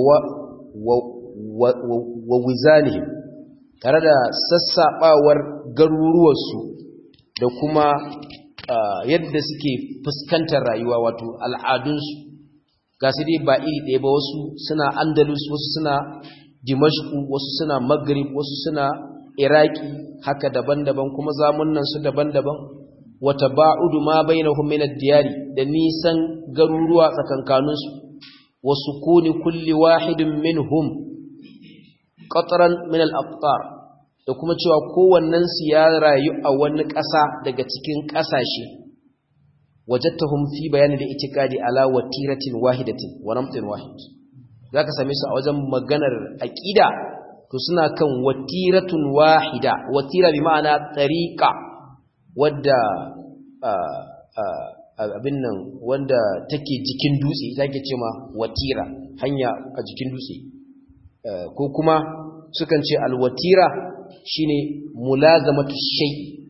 wa wizanihim tare da sassaɓawar garuruwarsu da kuma yadda suke fuskantar rayuwa wato al'adunsu ga su dai ba iri ɗaya ba wasu suna andalus wasu suna dimashku wasu suna maghrib wasu suna iraki haka daban-daban kuma zamunan su daban-daban wata ba'udu ma bainahum min ad-diyari da nisan garuruwa tsakankaninsu wasu kuni kulli wahidin minhum qatran min al-aqtar da kuma cewa kowannen su ya rayu a wani ƙasa daga cikin ƙasashe wajadtahum fi bayani da itikadi ala watiratin wahidatin wa namtin wahid zaka same su a wajen maganar aqida to suna kan watiratun wahida watira bi ma'ana tariqa wadda abin nan wanda take jikin dutse take cewa watira hanya a jikin dutse ko kuma sukan ce alwatira shine mulazamatu shay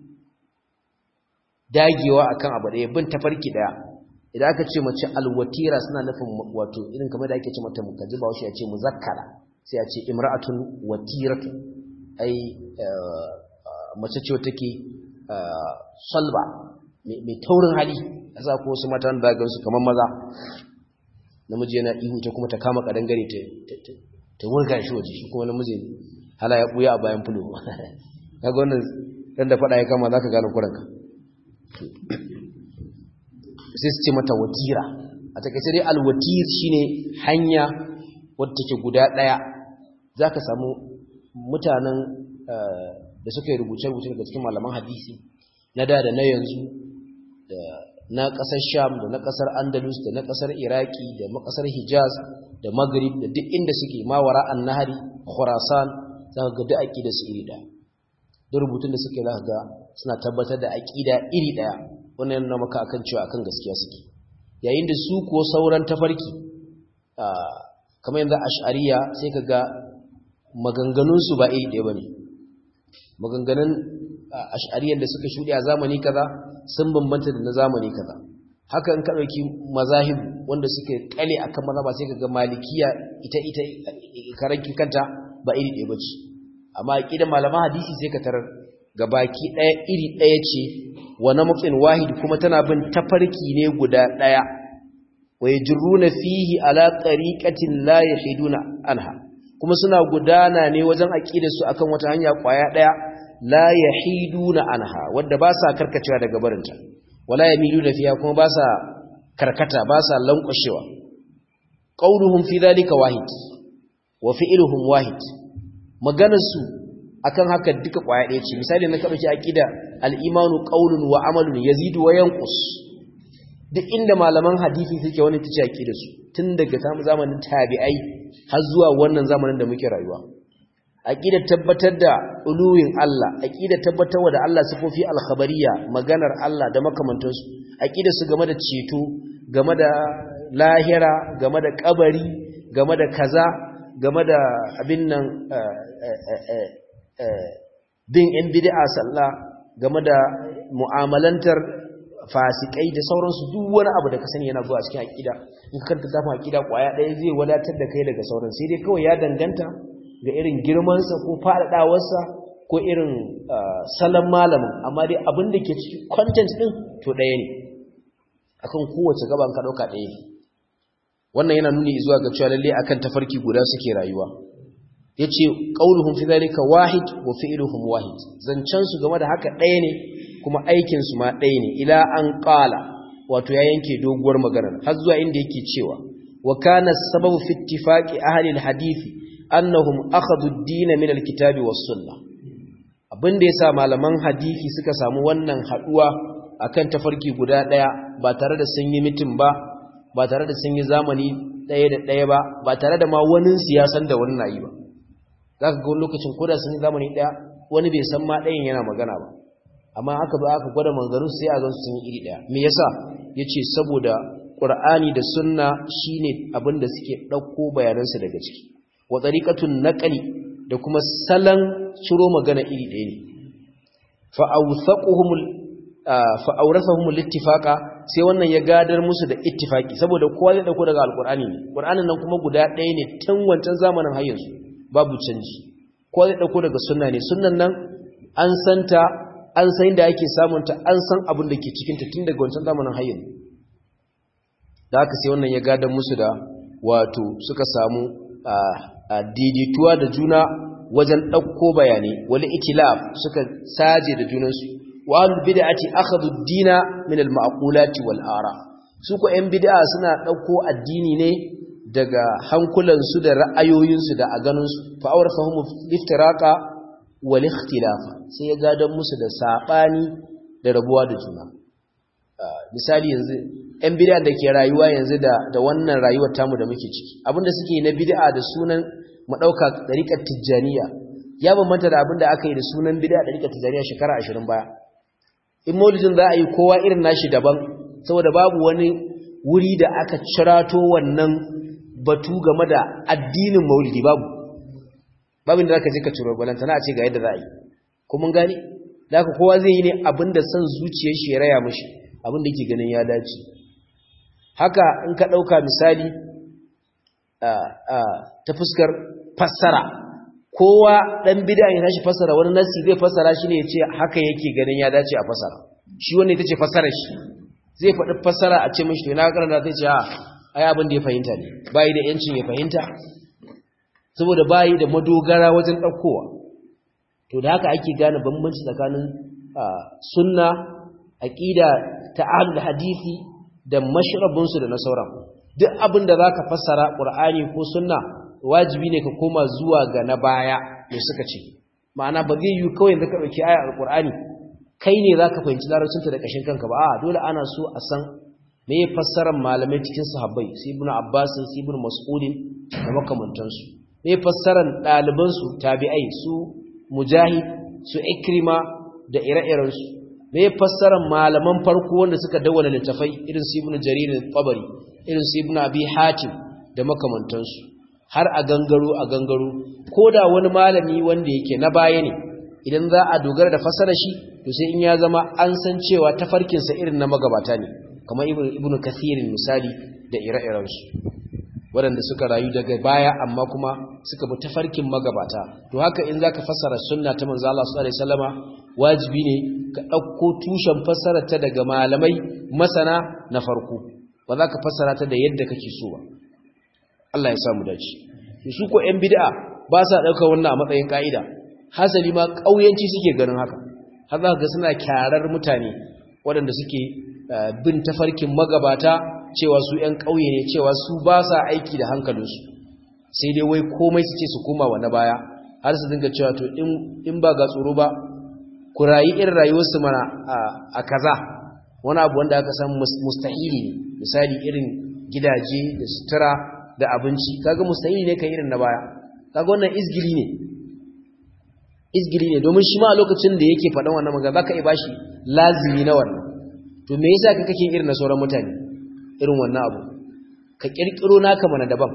dagewa akan abu daya bin tafarki daya idan aka ce mace alwatira suna nufin wato irin kamar da ake ce mata mukaji ba ya ce muzakkara sai a ce imra'atun watiratu ai mace ce take salba mai taurin hali a sa ko wasu mata da gansu kamar maza namiji yana ihu ta kuma ta kama kadangare ta wurga shi waje shi kuma namiji hala ya buya a bayan fulo kaga wannan dan da fada ya kama zaka gane kuranka sai su ce mata watira a takaice dai alwatir shine hanya wadda take guda daya zaka samu mutanen da suka yi rubuce-rubuce daga cikin malaman hadisi na da da na yanzu da na ƙasar sham da na ƙasar andalus da na ƙasar iraki da na ƙasar hijaz da maghrib da duk inda suke mawara an nahari khurasan za ka ga duk aƙida su iri ɗaya duk rubutun da suke za ka ga suna tabbatar da aƙida iri ɗaya wannan yana maka akan cewa akan gaskiya suke yayin da su kuwa sauran tafarki kamar yanzu ash'ariya sai ka ga maganganunsu ba iri ɗaya ba ne maganganun ash'ariyar da suka shuɗe a zamani kaza sun bambanta da na zamani kaza haka in ka ɗauki mazahib wanda suke kale akan mazhaba sai kaga malikiya ita ita karanki kanta ba iri ɗaya bace amma aqidan malaman hadisi sai ka tarar gabaki ɗaya iri ɗaya ce wa namqin wahid kuma tana bin tafarki ne guda ɗaya wa yajruna fihi ala tariqatin la yahiduna anha kuma suna gudana ne wajen aqidar su akan wata hanya kwaya ɗaya la yahiduna anha wanda ba sa karkacewa daga barinta wala yamiluna fiha kuma ba sa karkata ba sa lankwashewa qauluhum fi dhalika wahid wa fi'luhum wahid maganar su akan haka duka kwaya ɗaya ce misali na kaɗauki aqida al-imanu qaulun wa amalun yazidu wa yanqus duk inda malaman hadisi suke wani tace aqida su tun daga zamanin tabi'ai har zuwa wannan zamanin da muke rayuwa aqidar tabbatar da uluwin Allah aqidar tabbatar da Allah sifofi al-khabariyya maganar Allah da makamantansu aqidar su game da ceto game da lahira game da kabari game da kaza game da abin nan bin in bid'a sallah game da mu'amalantar fasikai da sauransu duk wani abu da ka sani yana zuwa cikin aqida in ka kanta zafin aqida kwaya ɗaya zai wadatar da kai daga sauran sai dai kawai ya danganta ga irin girmansa ko faɗaɗawarsa ko irin salon malamin amma dai abin da ke cikin content ɗin to ɗaya ne akan kowace gaban ka ɗauka ɗaya ne wannan yana nuni zuwa ga cewa lalle akan tafarki guda suke rayuwa yace qauluhum fi zalika wahid wa fi'luhum wahid zancan su game da haka ɗaya ne kuma aikin su ma ɗaya ne ila an qala wato ya yanke doguwar magana har zuwa inda yake cewa wa kana sababu fi ittifaqi ahli alhadith annahum akhadhu ad-din min alkitabi was sunnah abinda yasa malaman hadisi suka samu wannan haduwa akan tafarki guda ɗaya ba tare da sun yi mitin ba ba tare da sun yi zamani ɗaya da ɗaya ba ba tare da ma wani siyasan da wani na yi ba za ka ga wani lokacin koda sun yi zamani ɗaya wani bai san ma ɗayan yana magana ba amma aka ba aka gwada manzannin sai a gansu sun yi iri ɗaya me yasa ya ce saboda ƙur'ani da sunna shine abin da suke ɗauko bayanansu daga ciki wa tsariƙatun naƙali da kuma salon ciro magana iri ɗaya ne fa'aurasahum littifaqa sai wannan ya gadar musu da ittifaki saboda kowa zai dauko daga alqur'ani ne qur'anin nan kuma guda ɗaya ne tun wancan zamanin har yanzu babu canji kowa zai dauko daga sunna ne sunnan nan an santa an san inda ake samun ta an san abin da ke cikin ta tun daga wancan zamanin har yanzu da haka sai wannan ya gadar musu da wato suka samu daidaituwa da juna wajen ɗauko bayanai wani itilaf suka saje da junansu wa'alul bid'ati akhadhu ad-dina min al-ma'qulati wal ara su ko ƴan bid'a suna dauko addini ne daga hankulan su da ra'ayoyin su da a ganin su fa awrafahum iftiraqa wal ikhtilafa sai ya gadan musu da sabani da rabuwa da juna misali yanzu ƴan bid'a da ke rayuwa yanzu da da wannan rayuwar tamu da muke ciki abinda suke na bid'a da sunan mu dauka dariqat tijaniya ya bambanta da abinda aka yi da sunan bid'a dariqat tijaniya shekara 20 baya in maulidin za a yi kowa irin nashi daban saboda babu wani wuri da aka cirato wannan batu game da addinin maulidi babu babu inda zaka je ka ciro balantana a ce ga yadda za a yi kuma gani da haka kowa zai yi ne abin da son zuciyar shi ya raya mishi abin da yake ganin ya dace haka in ka ɗauka misali ta fuskar fassara kowa dan bid'a ya tashi fassara wani nasi zai fassara shi ne ya ce haka yake ganin ya dace a fassara shi wanda ita ce fassarar shi zai faɗi fassara a ce mashi to na karanta zai ce a ai abin da ya fahimta ne bayi da yancin ya fahimta saboda bayi da madogara wajen ɗaukowa to da haka ake gane bambanci tsakanin sunna aqida ta ahlul hadisi da mashrabunsu da na sauran duk abin da zaka fassara qur'ani ko sunna wajibi ne ka koma zuwa ga na baya da suka ce ma'ana ba zai yi kawai da ka dauki ayar alqur'ani kai ne zaka fahimci larabcinta da kashin kanka ba a dole ana so a san me fassarar malamai cikin sahabbai sai ibnu abbas sai ibnu mas'ud da makamantansu me fassarar ɗaliban su tabi'ai su mujahid su ikrima da ire-irensu me fassarar malaman farko wanda suka dawwana littafai irin su ibnu jarir al-tabari irin su ibnu abi hatim da makamantansu har a gangaro a gangaro koda wani malami wanda yake na baya ne idan za a dogara da fassarar shi to sai in ya zama an san cewa tafarkin sa irin na magabata ne kamar ibnu ibnu kathir misali da ire-irensu waɗanda suka rayu daga baya amma kuma suka bi tafarkin magabata to haka in zaka fassara sunna ta manzo Allah sallallahu alaihi wasallama wajibi ne ka ɗauko tushen fassara ta daga malamai masana na farko ba za ka fassara ta da yadda kake so ba Allah ya samu dace to su ko ƴan bid'a ba sa ɗaukar wannan a matsayin ka'ida hasali ma ƙauyanci suke ganin haka har za ka ga suna kyarar mutane waɗanda suke bin tafarkin magabata cewa su ‘yan ƙauye ne cewa su ba sa aiki da hankalinsu sai dai wai komai su ce su koma wa na baya har su dinga cewa to in ba ga tsoro ba ku rayu irin rayuwarsu mana a kaza wani abu wanda aka san mustahili ne misali irin gidaje da sutura da abinci kaga mustahili ne kan irin na baya kaga wannan izgili ne izgili ne domin shi ma a lokacin da yake faɗan wannan magana za ka iya bashi lazimi na wannan to me yasa ka kake irin na sauran mutane irin wannan abu ka kirkiro naka mana daban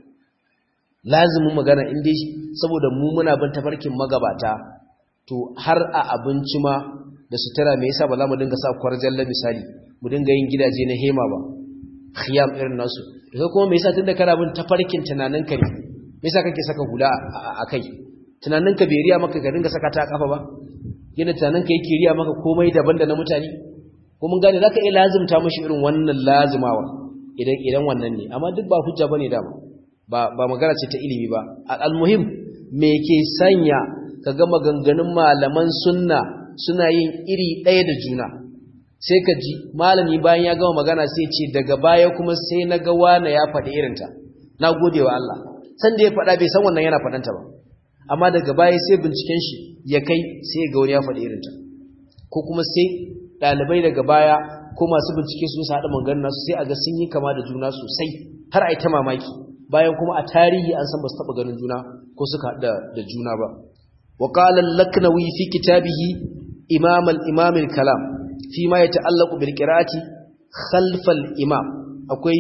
lazimin magana in dai saboda mu muna bin tafarkin magabata to har a abinci ma da sutura me yasa ba za mu dinga sa kwarjalla misali mu dinga yin gidaje na hema ba khiyam irin nasu to kuma me yasa tunda kana bin tafarkin tunaninka ne me yasa kake saka hula a kai tunaninka bai riya maka ka dinga saka ta a kafa ba yana tunaninka yake riya maka komai daban da na mutane ko mun gane zaka iya lazimta mashi irin wannan lazimawa idan idan wannan ne amma duk ba hujja bane dama ba ba magana ce ta ilimi ba almuhim me ke sanya kaga maganganun malaman sunna suna yin iri ɗaya da juna sai ka ji malami bayan ya gama magana sai ce daga baya kuma sai na ga wani ya faɗi irinta na gode wa Allah san da ya faɗa bai san wannan yana faɗanta ba amma daga baya sai binciken shi ya kai sai ga wani ya faɗi irinta ko kuma sai ɗalibai daga baya ko masu bincike su haɗa maganin nasu sai a ga sun yi kama da juna sosai har a yi ta mamaki bayan kuma a tarihi an san ba su taɓa ganin juna ko suka haɗa da juna ba wa qala al-laknawi fi kitabihi imam al-imam al-kalam fi ma yata'allaqu bil qira'ati khalf al-imam akwai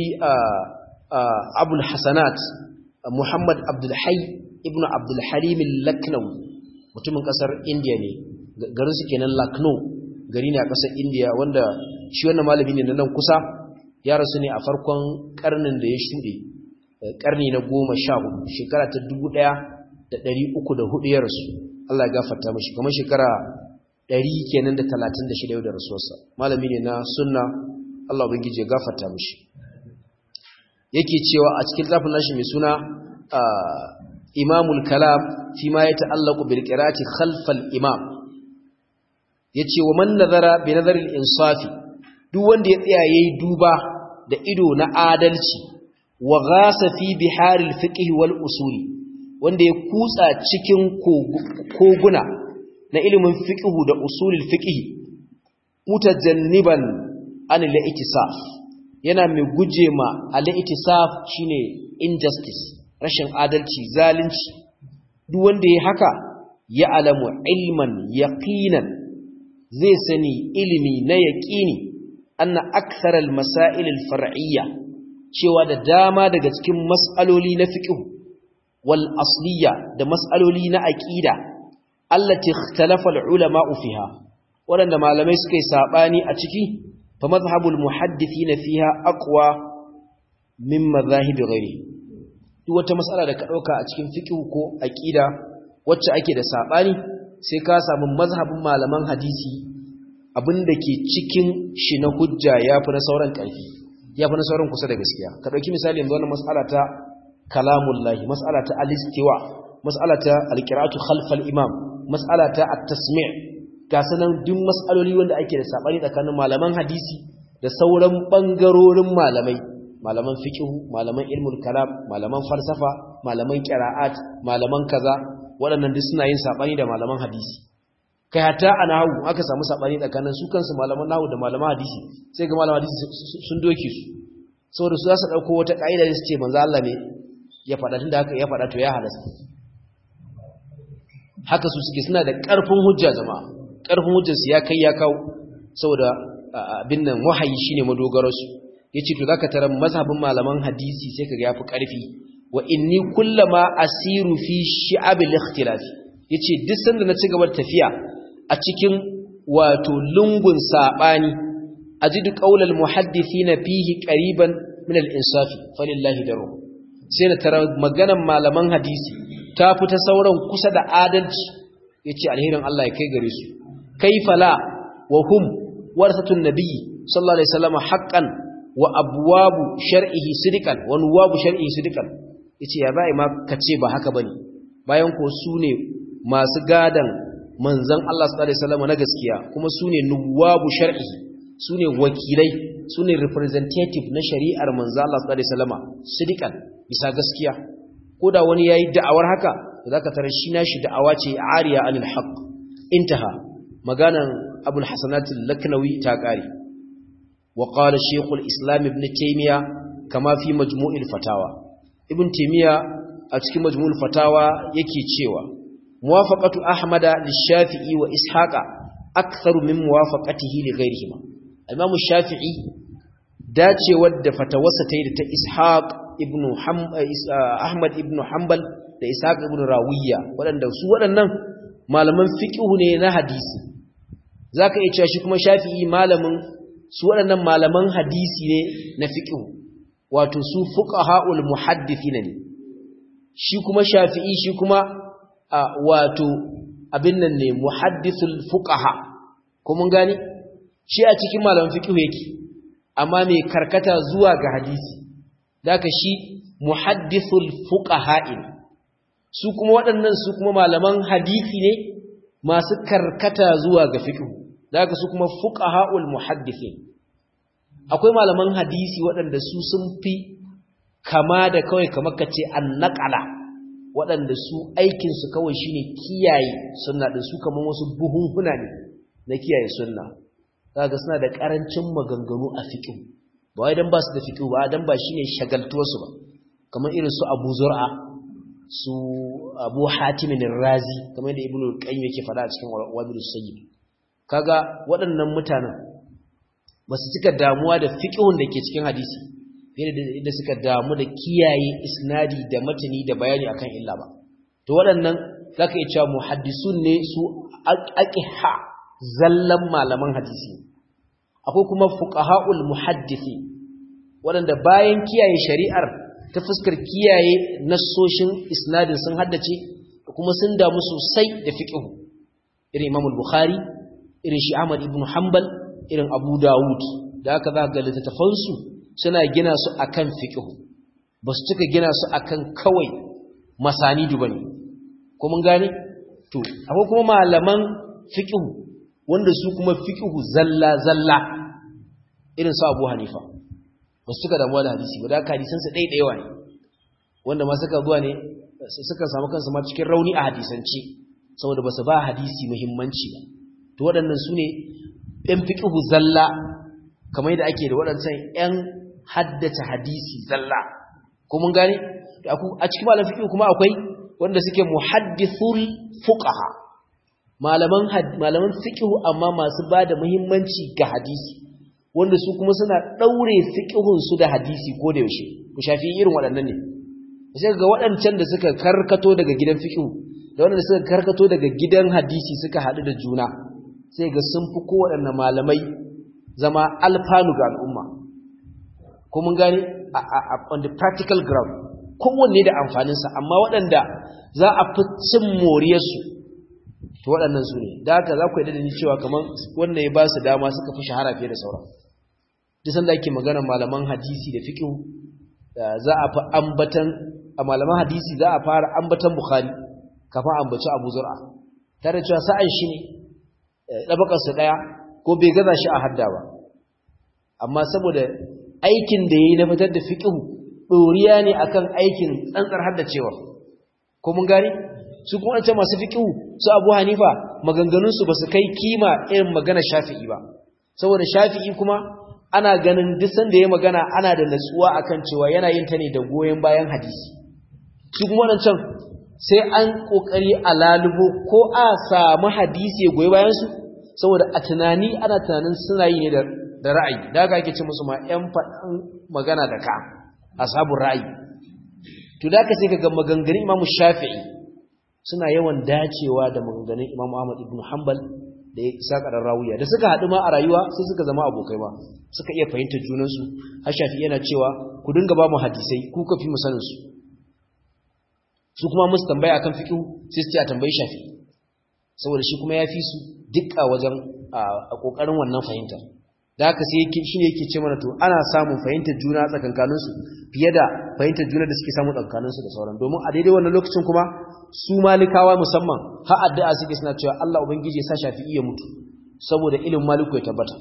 abul hasanat muhammad abdul hayy ibn abdul halim al-laknawi mutumin kasar indiya ne garin su kenan lakno gari ne a ƙasar indiya wanda shi wannan malami ne na nan kusa ya rasu ne a farkon karnin da ya shuɗe karni na goma sha hudu shekara ta dubu ɗaya da ɗari uku da hudu ya rasu allah ya gafarta mashi kamar shekara ɗari kenan da talatin da shida yau da rasuwarsa malami ne na sunna allah ubangiji ya gafarta mashi yake cewa a cikin zafin nashi mai suna imamul kalam fi ma ya ta'allaku bil qira'ati khalfal imam yace wa man nazara bi nazaril insafi duk wanda ya tsaya yayi duba da ido na adalci wa ghasa fi biharil fiqh wal usuli wanda ya kutsa cikin koguna na ilimin fiqh da usulul fiqh mutajanniban an al-ittisaf yana mai guje ma al-ittisaf shine injustice rashin adalci zalunci duk wanda ya haka ya alamu ilman yaqinan zai sani ilimi na yaƙini anna aktharal masail al-far'iyya cewa da dama daga cikin mas'aloli na fiqh wal asliya da mas'aloli na aqida allati ikhtalafa al-ulama fiha wanda malamai suka yi sabani a ciki fa madhhabul muhaddithina fiha aqwa min madhahib ghairi duk wata mas'ala da ka dauka a cikin fiqh ko aqida wacce ake da sabani sai ka samu mazhabin malaman hadisi abinda ke cikin shi na hujja yafi na sauran ƙarfi yafi na sauran kusa da gaskiya ka dauki misali yanzu wannan mas'ala ta kalamullahi mas'ala ta al-istiwa mas'ala ta al-qira'atu khalfal imam mas'ala ta at-tasmi' ga sanan duk mas'aloli wanda ake da sabani tsakanin malaman hadisi da sauran bangarorin malamai malaman fiqh malaman ilmul kalam malaman falsafa malaman qira'at malaman kaza waɗannan duk suna yin sabani da malaman hadisi kai hatta a nahu aka samu sabani tsakanin su kansu malaman nahu da malaman hadisi sai ga malaman hadisi sun doke su saboda su za su dauko wata kaida da su ce manzo Allah ne ya faɗa tunda haka ya faɗa to ya halasta haka su suke suna da ƙarfin hujja jama'a ƙarfin hujjarsu ya kai ya kawo saboda abin nan wahayi shine madogararsu yace to zaka tarar mazhabin malaman hadisi sai kaga yafi ƙarfi wa inni kullama asiru fi shi'ab al-ikhtilaf yace duk sanda na ci gaba da tafiya a cikin wato lungun sabani ajidu qaulal muhaddithina fihi qariban min al-insafi falillahi daru sai na tarar maganan malaman hadisi ta fita sauran kusa da adalci yace alherin Allah ya kai gare su kaifa la wa hum warsatun nabiyyi sallallahu alaihi wasallam haqqan wa abwabu shar'ihi sidqan wa nuwabu shar'ihi sidqan yace ya bai ma kace ba haka bane bayan ko su ne masu gadan manzon Allah sallallahu alaihi wasallam na gaskiya kuma su ne nuwabu shar'ihi su ne wakilai su ne representative na shari'ar manzon Allah sallallahu alaihi wasallam sidqan bisa gaskiya ko da wani yayi da'awar haka zaka tarar shi nashi da'awa ce ariya anil haqq intaha maganan abul hasanat al-laknawi ta kare wa qala shaykh al-islam ibn taymiya kama fi majmu'il fatawa ibn taymiya a cikin majmu'ul fatawa yake cewa muwafaqatu ahmada lish-shafi'i wa ishaqa aktharu min muwafaqatihi li ghayrihima imam shafi'i dacewar da fatawarsa ta yi da ta ishaq ibn ahmad ibn hanbal da ishaq ibn rawiya waɗanda su waɗannan malaman fiqhu ne na hadisi zaka iya cewa shi kuma shafi'i malamin su waɗannan malaman hadisi ne na fiqhu wato su fuqaha'ul muhaddithina ne shi kuma shafi'i shi kuma wato abin nan ne muhaddithul fuqaha ko mun gani shi a cikin malaman fiqhu yake amma mai karkata zuwa ga hadisi daka shi muhaddithul fuqaha'in su kuma waɗannan su kuma malaman hadisi ne masu karkata zuwa ga fiqh daga su kuma fuqaha'ul muhaddithin akwai malaman hadisi waɗanda su sun fi kama da kawai kamar kace annaqala waɗanda su aikin su kawai shine kiyaye sunna din su kaman wasu buhunhuna ne na kiyaye sunna daga suna da karancin maganganu a fiqh ba wai dan ba su da fiqh ba dan ba shine shagaltuwarsu ba kamar irin su Abu Zur'a su Abu Hatim razi kamar da Ibn Qayyim yake faɗa a cikin Wabil Sayyid kaga waɗannan mutanen ba su cika damuwa da fiqhun da ke cikin hadisi fiye da suka damu da kiyaye isnadi da matani da bayani akan illa ba to waɗannan zaka iya cewa muhaddisun ne su aqiha zallan malaman hadisi akwai kuma fuqaha'ul muhaddisi waɗanda bayan kiyaye shari'ar ta fuskar kiyaye nassoshin isnadin sun haddace kuma sun damu sosai da fiqhu irin Imam al-Bukhari irin shi Ahmad ibn Hanbal irin Abu Dawud da aka za ga littattafan su suna gina su akan fiqhu ba su cika gina su akan kawai masanidu bane ko mun gane to akwai kuma malaman fiqhu wanda su kuma fiqhu zalla zalla irin su Abu Hanifa ba su suka damuwa da hadisi ba da haka hadisansu ɗaiɗaiwa ne wanda ma suka zuwa ne suka samu kansu ma cikin rauni a hadisance saboda ba su ba hadisi muhimmanci ba to waɗannan su ne ‘yan fiƙihu zalla kamar yadda ake da waɗancan ‘yan haddace hadisi zalla ko mun gane a cikin malam fiƙihu kuma akwai wanda suke muhaddithul fuqaha malaman malaman fiƙihu amma masu ba da muhimmanci ga hadisi wanda su kuma suna ɗaure fiƙihunsu da hadisi ko da yaushe ku shafi irin waɗannan ne sai ga waɗancan da suka karkato daga gidan fiƙihu da waɗanda suka karkato daga gidan hadisi suka haɗu da juna sai ga sun fi kowaɗanne malamai zama alfanu ga al'umma ko mun gane on the practical ground kowanne da amfaninsa amma waɗanda za a fi cin moriyarsu to waɗannan su ne da haka za ku yi da ni cewa kamar wannan ya ba su dama suka fi shahara fiye da sauran duk sanda ake magana malaman hadisi da fiqh za a fi ambatan a malaman hadisi za a fara ambatan bukhari kafin ambaci abu zur'a tare cewa sa'an shi ne dabakar su daya ko bai gaza shi a hadda ba amma saboda aikin da yayi na fitar da fiqh doriya ne akan aikin tsantsar haddacewa ko mun gane su kuma ce masu fiqh su Abu Hanifa maganganun su basu kai kima irin magana Shafi'i ba saboda Shafi'i kuma ana ganin duk sanda ya magana ana da natsuwa akan cewa yana yin ta ne da goyen bayan hadisi su kuma wadancan sai an kokari a lalubo ko a samu hadisi ya goyi bayan su saboda a tunani ana tunanin suna yi ne da da ra'ayi da haka ake ce musu ma ƴan faɗan magana da ka ashabul ra'ayi to da haka sai kaga maganganun Imam Shafi'i suna yawan dacewa da maganganun Imam Ahmad ibn Hanbal da ya isa kadan rawiya da suka haɗu ma a rayuwa sai suka zama abokai ba suka iya fahimtar junansu har Shafi'i yana cewa ku dinga ba mu hadisai ku ka fi mu sanin su su kuma musu tambaya akan fiqh sai su ce a tambayi Shafi'i saboda shi kuma ya fi su dukka wajen a kokarin wannan fahimtar da haka sai yake shine yake ce mana to ana samun fahimtar juna tsakankanin su fiye da fahimtar juna da suke samu tsakankanin su da sauran domin a daidai wannan lokacin kuma su malikawa musamman har addu'a suke suna cewa Allah ubangiji ya sa Shafi'i ya mutu saboda ilimin maliku ya tabbata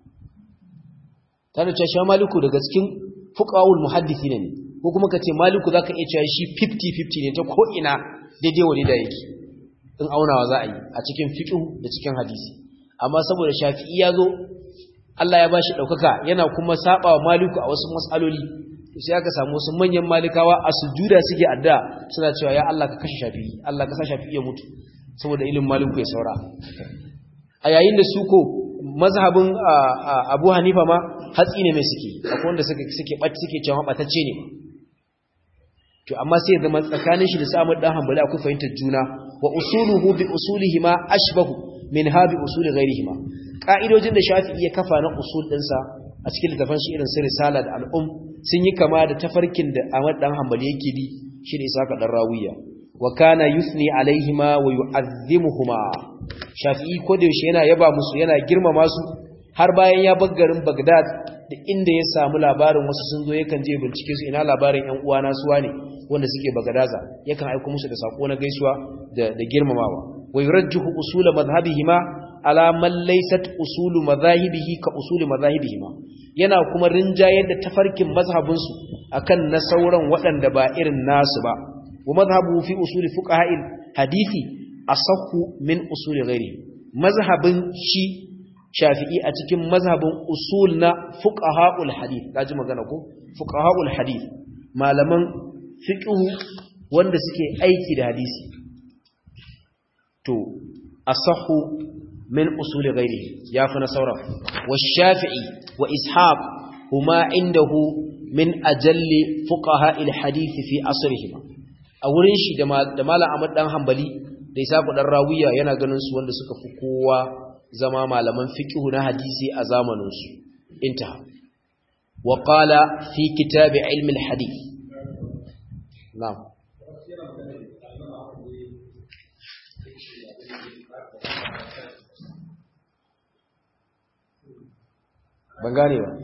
tare cewa shi maliku daga cikin fuqahul muhaddisi ne ko kuma kace maliku zaka iya cewa shi 50-50 ne ta ko ina daidai wani da yake in aunawa za a yi a cikin fiqh da cikin hadisi amma saboda Shafi'i ya zo Allah ya bashi daukaka yana kuma saba wa maliku a wasu mas'aloli sai aka samu wasu manyan malikawa a sujuda suke adda suna cewa ya Allah ka kashe Shafi'i Allah ka sa Shafi'i ya mutu saboda ilimin maliku ya saura a yayin da su ko mazhabin Abu Hanifa ma hatsi ne mai suke akwai wanda suke suke bacci suke cewa batacce ne to amma sai zama tsakanin shi da Sa'ad dan Hanbali akwai fahimtar juna wa usuluhu bi usulihima ashbahu min habi usuli ghairihima ka'idojin da Shafi'i ya kafa na usul dinsa a cikin littafin shi irin su risala da al'um sun yi kama da tafarkin da Ahmad dan Hanbali yake bi shi ne Isaka dan Rawiya wa kana yusni alaihima wa yu'azzimuhuma Shafi'i ko da yaushe yana yaba musu yana girmama su har bayan ya bar garin Baghdad da inda ya samu labarin wasu sun zo yakan je bincike su ina labarin ƴan uwana su wane wanda suke Bagadaza yakan aika musu da sako na gaisuwa da da girmamawa wa yurajjihu usul madhhabihima ala man laysat usulu madhahibihi ka usuli madhahibihima yana kuma rinjayar da tafarkin mazhabin su akan na sauran waɗanda ba irin nasu ba wa madhhabu fi usuli fuqaha'il hadisi asahhu min usuli ghairi mazhabin shi shafi'i a cikin mazhabin usul na fuqaha'ul hadith kaji magana ko fuqaha'ul hadith malaman fiqh wanda suke aiki da hadisi to asahhu min usul ghairihi yafi na sauran wa shafi'i wa ishaq huma indahu min ajalli fuqaha'il hadith fi asrihim a wurin shi da malam Ahmad dan Hanbali da Isa dan Rawiya yana ganin su wanda suka fi kowa zama malaman fiqhu na hadisi a zamaninsu intaha wa qala fi kitab ilmi al-hadith na'am ban gane ba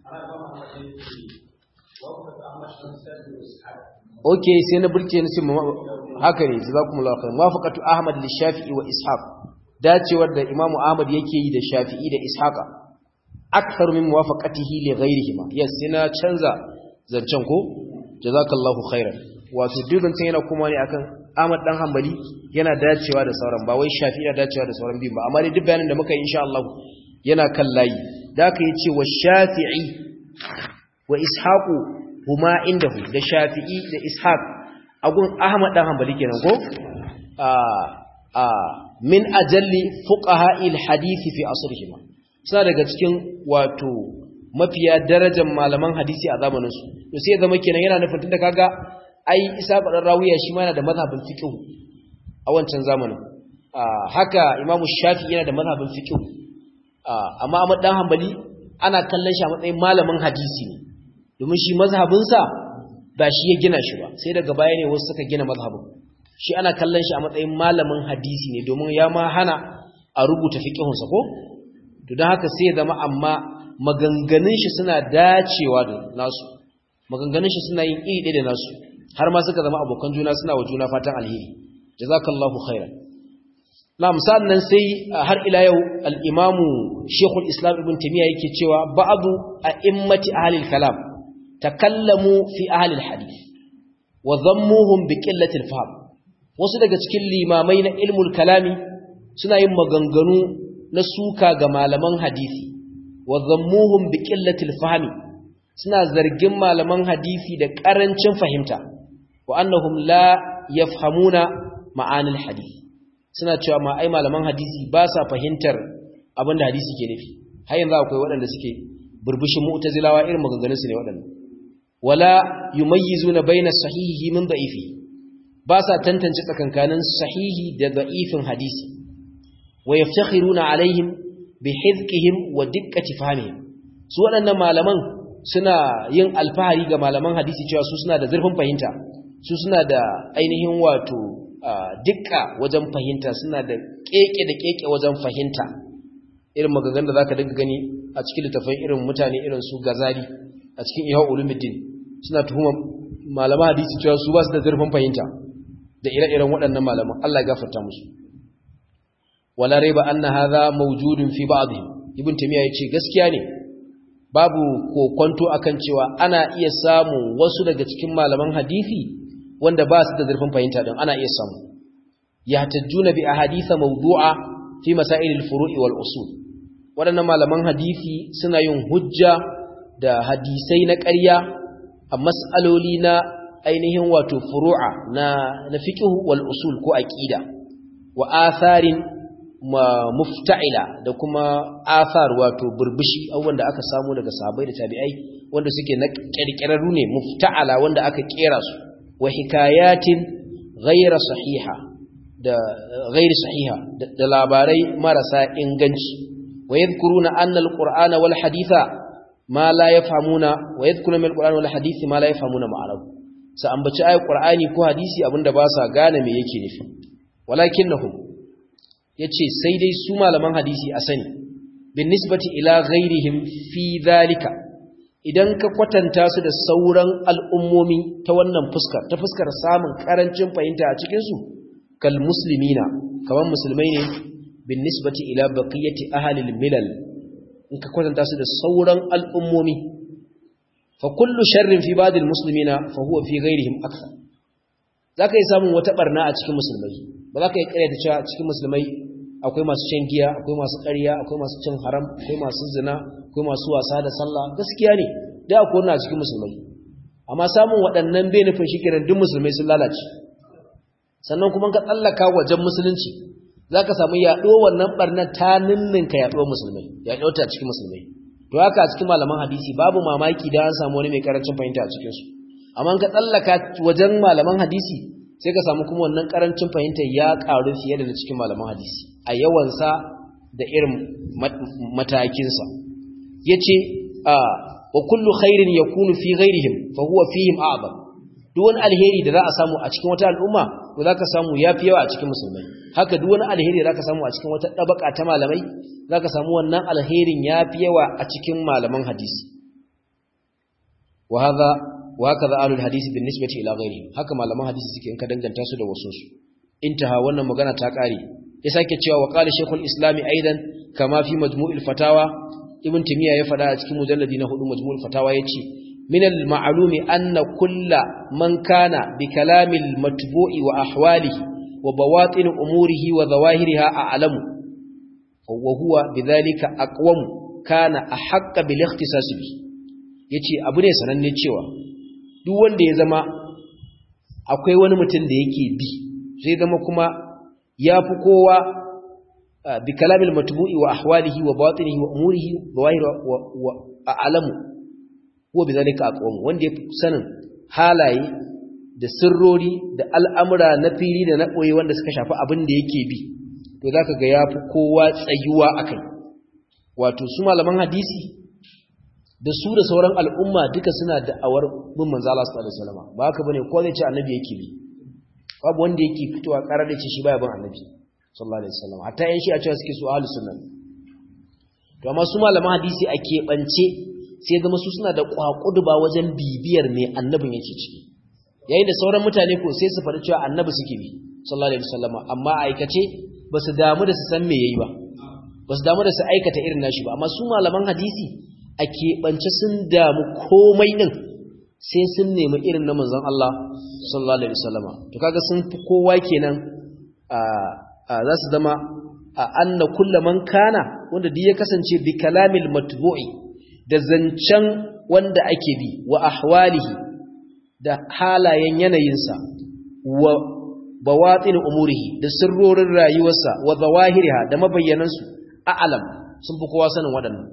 okay sai na burke ni sai haka ne jazakumullahu khairan wafaqatu ahmad lishafi'i wa ishaq dacewar da Imam Ahmad yake yi da Shafi'i da Ishaqa akthar min muwafaqatihi li ghayrihima yes sai na canza zancen ko jazakallahu khairan wato dukkan yana kuma ne akan Ahmad dan Hanbali yana dacewa da sauran ba wai Shafi'i yana dacewa da sauran biyu ba amma dai duk bayanin da muka yi insha Allah yana kan layi da aka yace wa Shafi'i wa Ishaqu huma indahu da Shafi'i da Ishaq agun Ahmad dan Hanbali kenan ko a a min ajalli fuqaha'il hadisi fi asrihima suna daga cikin wato mafiya darajar malaman hadisi a zamanin su to sai zama kenan yana nufin tunda kaga ai isa badan rawiya shi ma yana da mazhabin fiqh a wancan zamanin haka imamu shafi yana da mazhabin fiqh amma Ahmad dan Hanbali ana kallon shi a matsayin malamin hadisi ne domin shi mazhabin sa ba shi ya gina shi ba sai daga baya ne wasu suka gina mazhabin shi ana kallon shi a matsayin malamin hadisi ne domin ya ma hana a rubuta fiqhunsa ko to don haka sai ya zama amma maganganun shi suna dacewa da nasu maganganun shi suna yin iri da nasu har ma suka zama abokan juna suna wa juna fatan alheri jazakallahu khairan na misalin nan sai har ila yau al-imamu shekul islam ibn tamiya yake cewa ba'adu a immati ahlil kalam takallamu fi ahlil hadith wa dhammuhum bi qillati al-fahm wasu daga cikin limamai na ilmul kalami suna yin maganganu na suka ga malaman hadisi wa dhammuhum bi qillati al-fahmi suna zargin malaman hadisi da karancin fahimta wa annahum la yafhamuna ma'anil hadith suna cewa ma ai malaman hadisi ba sa fahimtar abin da hadisi ke nufi har yanzu akwai waɗanda suke burbushin mu'tazilawa irin maganganun su ne waɗanda wala yumayyizuna baina sahihi min da'ifi ba sa tantance tsakankanin sahihi da da'ifin hadisi wa yaftakhiruna alaihim bi hizqihim wa diqqati fahmihim su waɗannan malaman suna yin alfahari ga malaman hadisi cewa su suna da zurfin fahimta su suna da ainihin wato dukka wajen fahimta suna da keke da keke wajen fahimta irin magagan da zaka dinga gani a cikin littafin irin mutane irin su gazali a cikin ihya ulumuddin suna tuhuma malaman hadisi cewa su ba su da zurfin fahimta da ire-iren waɗannan malaman Allah ya gafarta musu wala raiba anna hadha mawjudun fi ba'dihim ibn tamiya yace gaskiya ne babu kokonto akan cewa ana iya samu wasu daga cikin malaman hadisi wanda ba su da zurfin fahimta din ana iya samu yahtajjuna bi ahaditha mawdu'a fi masail al-furu'i wal usul wadannan malaman hadisi suna yin hujja da hadisai na ƙarya a mas'aloli na ainihin wato furu'a na na fiqh wal usul ko aqida wa atharin mufta'ila da kuma athar wato burbushi abubuwan da aka samu daga sahabbai da tabi'ai wanda suke na kirkirarru ne mufta'ala wanda aka kera su wa hikayatin ghayra sahiha da ghayri sahiha da labarai marasa inganci wa yadhkuruna anna alqur'ana wal haditha ma la yafhamuna wa yadhkuruna min alqur'ani wal hadithi ma la yafhamuna ma'anahu sa ambaci ayat qur'ani ko hadisi abinda ba sa gane me yake nufi walakinnahum yace sai dai su malaman hadisi a sani bin nisbati ila ghairihim fi dhalika idan ka kwatanta su da sauran al'ummomi ta wannan fuskar ta fuskar samun karancin fahimta a cikinsu kal muslimina kamar musulmai ne bin nisbati ila baqiyati ahlil milal in ka kwatanta su da sauran al'ummomi fa kullu sharrin fi ba'd al muslimina fa huwa fi ghairihim akthar zaka yi samun wata barna a cikin musulmai ba za ka yi ƙarya ta cewa cikin musulmai akwai masu shan giya akwai masu ƙarya akwai masu cin haram akwai masu zina akwai masu wasa da sallah gaskiya ne da akwai wannan a cikin musulmai amma samun waɗannan bai nufin shi kenan duk musulmai sun lalace sannan kuma ka tsallaka wajen musulunci za ka samu yaɗo wannan ɓarnar ta ninninka yaɗuwar musulmai yaɗo ta cikin musulmai to haka a cikin malaman hadisi babu mamaki da an samu wani mai karancin fahimta a cikinsu amma ka tsallaka wajen malaman hadisi sai ka samu kuma wannan karancin fahimta ya ƙaru fiye da na cikin malaman hadisi a yawansa da irin matakinsa ya ce wa kullu khairin ya kunu fi ghairihim fa huwa fihim a'zam duk wani alheri da za a samu a cikin wata al'umma to za ka samu ya fi yawa a cikin musulmai haka duk wani alheri da za ka samu a cikin wata ɗabaka ta malamai za ka samu wannan alherin ya fi yawa a cikin malaman hadisi wa haka za alul hadisi bin nisbati ila ghairihim haka malaman hadisi suke in ka danganta su da wasu su intaha wannan magana ta kare ya sake cewa wa qala shaykhul islam aidan kama fi majmu'il fatawa ibn timiya ya fada a cikin mujalladi na hudu majmu'ul fatawa yace min al-ma'lumi anna kulla man kana bi kalamil matbu'i wa ahwalihi wa bawatin umurihi wa zawahiriha a'lamu wa huwa bidhalika aqwam kana ahqqa bil ikhtisas bi yace abu ne sananne cewa duk wanda ya zama akwai wani mutum da yake bi zai zama kuma yafi kowa bi kalamil matbu'i wa ahwalihi wa batinihi wa umurihi zawahir wa a'lamu huwa bidhalika aqwam wanda yafi sanin halaye da sirrori da al'amura na fili da na koyi wanda suka shafi abin da yake bi to zaka ga yafi kowa tsayuwa akai wato su malaman hadisi da su da sauran al'umma duka suna da'awar bin manzo Allah sallallahu alaihi wasallam ba haka bane ko zai ce annabi yake bi babu wanda yake fitowa karar da ce shi baya bin annabi sallallahu alaihi wasallam hatta yan shi a cewa suke su ahlus sunna to amma su malaman hadisi a keɓance sai zama su suna da kwakuduba wajen bibiyar me annabin yake ciki yayin da sauran mutane ko sai su faɗi cewa annabi suke bi sallallahu alaihi wasallam amma aikace ba su damu da su san me yayi ba ba su damu da su aikata irin nashi ba amma su malaman hadisi a keɓance sun damu komai din sai sun nemi irin na manzon Allah sallallahu alaihi wasallam to kaga sun fi kowa kenan a za su zama a anna kullu man kana wanda duk ya kasance bi kalamil matbu'i da zancen wanda ake bi wa ahwalihi da halayen yanayinsa wa bawatin umurihi da sirrorin rayuwarsa wa zawahiriha da mabayyanansu a'lam sun fi kowa sanin waɗannan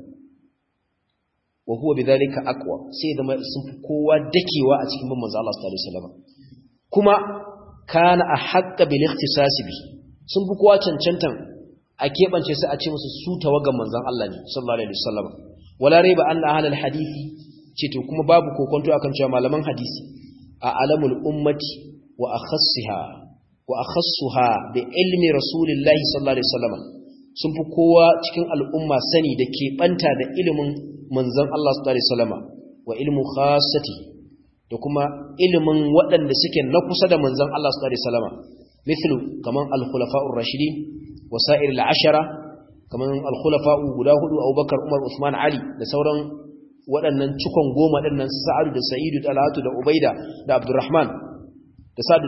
wa huwa bidhalika aqwa sai da sun fi kowa dakewa a cikin manzo Allah sallallahu alaihi wasallam kuma kana ahqqa bil ikhtisas bi sun fi kowa cancantan a kebance su a ce musu su tawagan manzon Allah ne sallallahu alaihi wasallam wala raiba anna ahlul hadisi ce to kuma babu kokonto akan cewa malaman hadisi a alamul ummati wa akhassiha wa akhassuha bi ilmi rasulillahi sallallahu alaihi wasallam sun fi kowa cikin al'umma sani da keɓanta da ilimin manzon Allah sallallahu alaihi wasallam wa ilmu khassati da kuma ilimin waɗanda suke na kusa da manzon Allah sallallahu alaihi wasallam mithlu kaman al-khulafa'ur rashidin wa sa'ir al-ashara kaman al-khulafa'u guda hudu Abubakar Umar Uthman Ali da sauran waɗannan cikon goma ɗinnan Sa'adu da Sa'idu da Talatu da Ubaida da Abdurrahman da Sa'd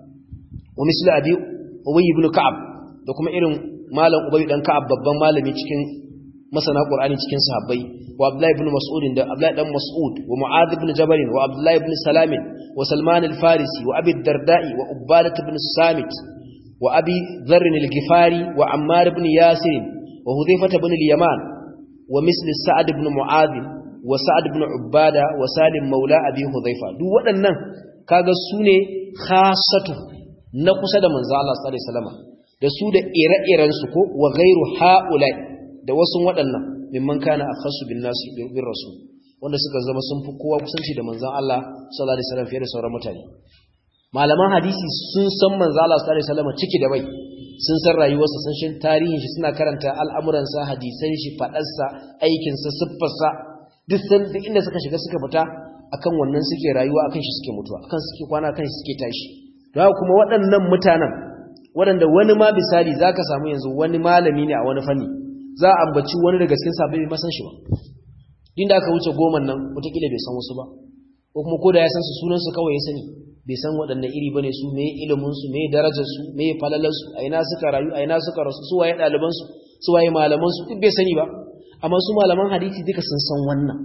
wa mislu Abi Ubay ibn Ka'ab da kuma irin malam Ubay dan Ka'ab babban malami cikin masana Qur'ani cikin sahabbai wa Abdullah ibn Mas'ud da Abdullah dan Mas'ud wa Mu'adh ibn Jabal wa Abdullah ibn Salam wa Salman al-Farisi wa Abi Darda'i wa Ubadah ibn Samit wa Abi Dharr al-Ghifari wa Ammar ibn Yasir wa Hudhaifah ibn al-Yaman wa misli Sa'ad ibn Mu'adh wa Sa'ad ibn Ubada wa Salim maula Abi Hudhaifa duk waɗannan kaga su ne khassatu na kusa da manzo Allah sallallahu alaihi wasallam da su da ire-iren su ko wa ghairu haula da wasu waɗannan mimman kana akhassu bin nasi bin rasul wanda suka zama sun fi kowa kusanci da manzon Allah sallallahu alaihi wasallam fiye da sauran mutane malaman hadisi sun san manzo Allah sallallahu alaihi wasallam ciki da bai sun san rayuwarsa sun shin tarihin shi suna karanta al'amuransa hadisan shi fadarsa aikinsa siffarsa duk san duk inda suka shiga suka fita akan wannan suke rayuwa akan shi suke mutuwa akan suke kwana akan shi suke tashi don kuma waɗannan mutanen waɗanda wani ma misali zaka samu yanzu wani malami ne a wani fanni za a ambaci wani daga cikin sabai bai masan shi ba inda aka wuce goma nan wataƙila bai san wasu ba ko kuma ko da ya san su sunan su kawai ya sani bai san waɗanne iri bane su me ilimin su me darajar su me falalar su a ina suka rayu a ina suka rasu su waye ɗaliban su su waye malaman su duk bai sani ba amma su malaman hadisi duka sun san wannan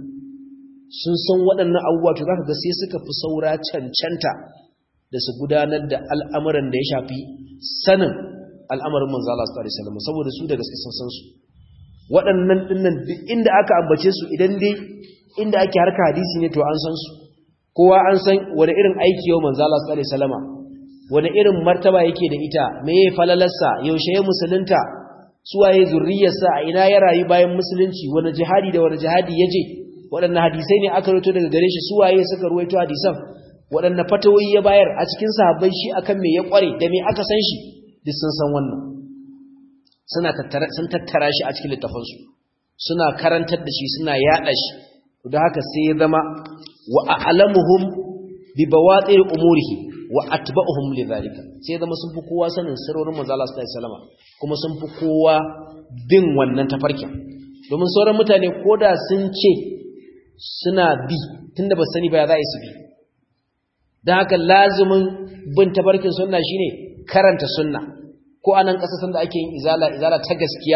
sun san waɗannan abubuwa to zaka ga sai suka fi saura cancanta da su gudanar da al'amuran da ya shafi sanin al'amarin manzo Allah sallallahu alaihi wasallam saboda su da gaske sun san su waɗannan dinnan duk inda aka ambace su idan dai inda ake harka hadisi ne to an san su kowa an san wani irin aiki yau manzo Allah sallallahu alaihi wasallam wani irin martaba yake da ita meye falalarsa yaushe ya musulunta suwaye zurriyarsa a ina ya rayu bayan musulunci wani jihadi da wani jihadi ya je waɗanne hadisai ne aka rawaito daga gare shi suwaye suka rawaito hadisan waɗanne fatawoyi ya bayar a cikin sahabbai shi akan me ya kware da me aka san shi duk sun san wannan suna tattara sun tattara shi a cikin littafansu suna karantar da shi suna yada shi da haka sai ya zama wa a'lamuhum bi bawatir umurihi wa atba'uhum lidhalika sai zama sun fi kowa sanin sirrorin manzo Allah sallallahu alaihi wasallam kuma sun fi kowa bin wannan tafarkin domin sauran mutane koda sun ce suna bi tunda ba sani ba ya za su bi dan haka lazumin bin tafarkin sunna shine karanta sunna ko anan kasashen da ake yin izala izala ta gaskiya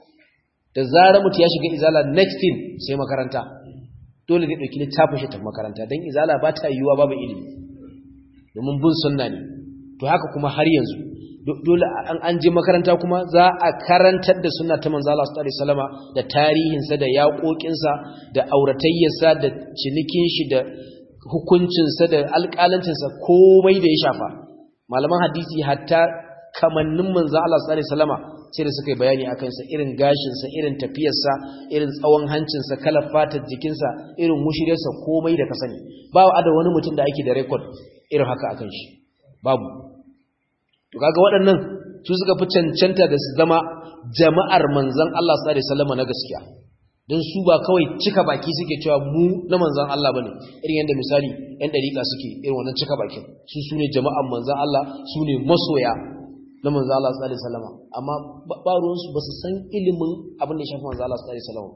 da zarar mutu ya shiga izala next thing sai makaranta dole zai dauki littafin shi ta makaranta dan izala ba ta yiwuwa babu ilimi domin bin sunna ne to haka kuma har yanzu dole an an je makaranta kuma za a karantar da sunna ta manzo Allah sallallahu alaihi wasallama da tarihin sa da yaƙoƙin sa da auratayyar sa da cinikin shi da hukuncin sa da alƙalancin sa komai da ya shafa malaman hadisi hatta kamannin manzo Allah sallallahu alaihi wasallama sai da suka yi bayani akan sa irin gashin sa irin tafiyar sa irin tsawon hancin sa kalar fatar jikin sa irin mushiriyar sa komai da ka sani ba da wani mutum da ake da record irin haka akan shi babu to kaga waɗannan su suka fi cancanta da su zama jama'ar manzon Allah sallallahu alaihi wasallama na gaskiya don su ba kawai cika baki suke cewa mu na manzan Allah bane irin yadda misali yan dariƙa suke irin wannan cika bakin su su ne jama'an manzan Allah su ne masoya na manzan Allah sallallahu alaihi wasallam amma ba ruwan su basu san ilimin abin da ya shafi manzan Allah sallallahu alaihi wasallam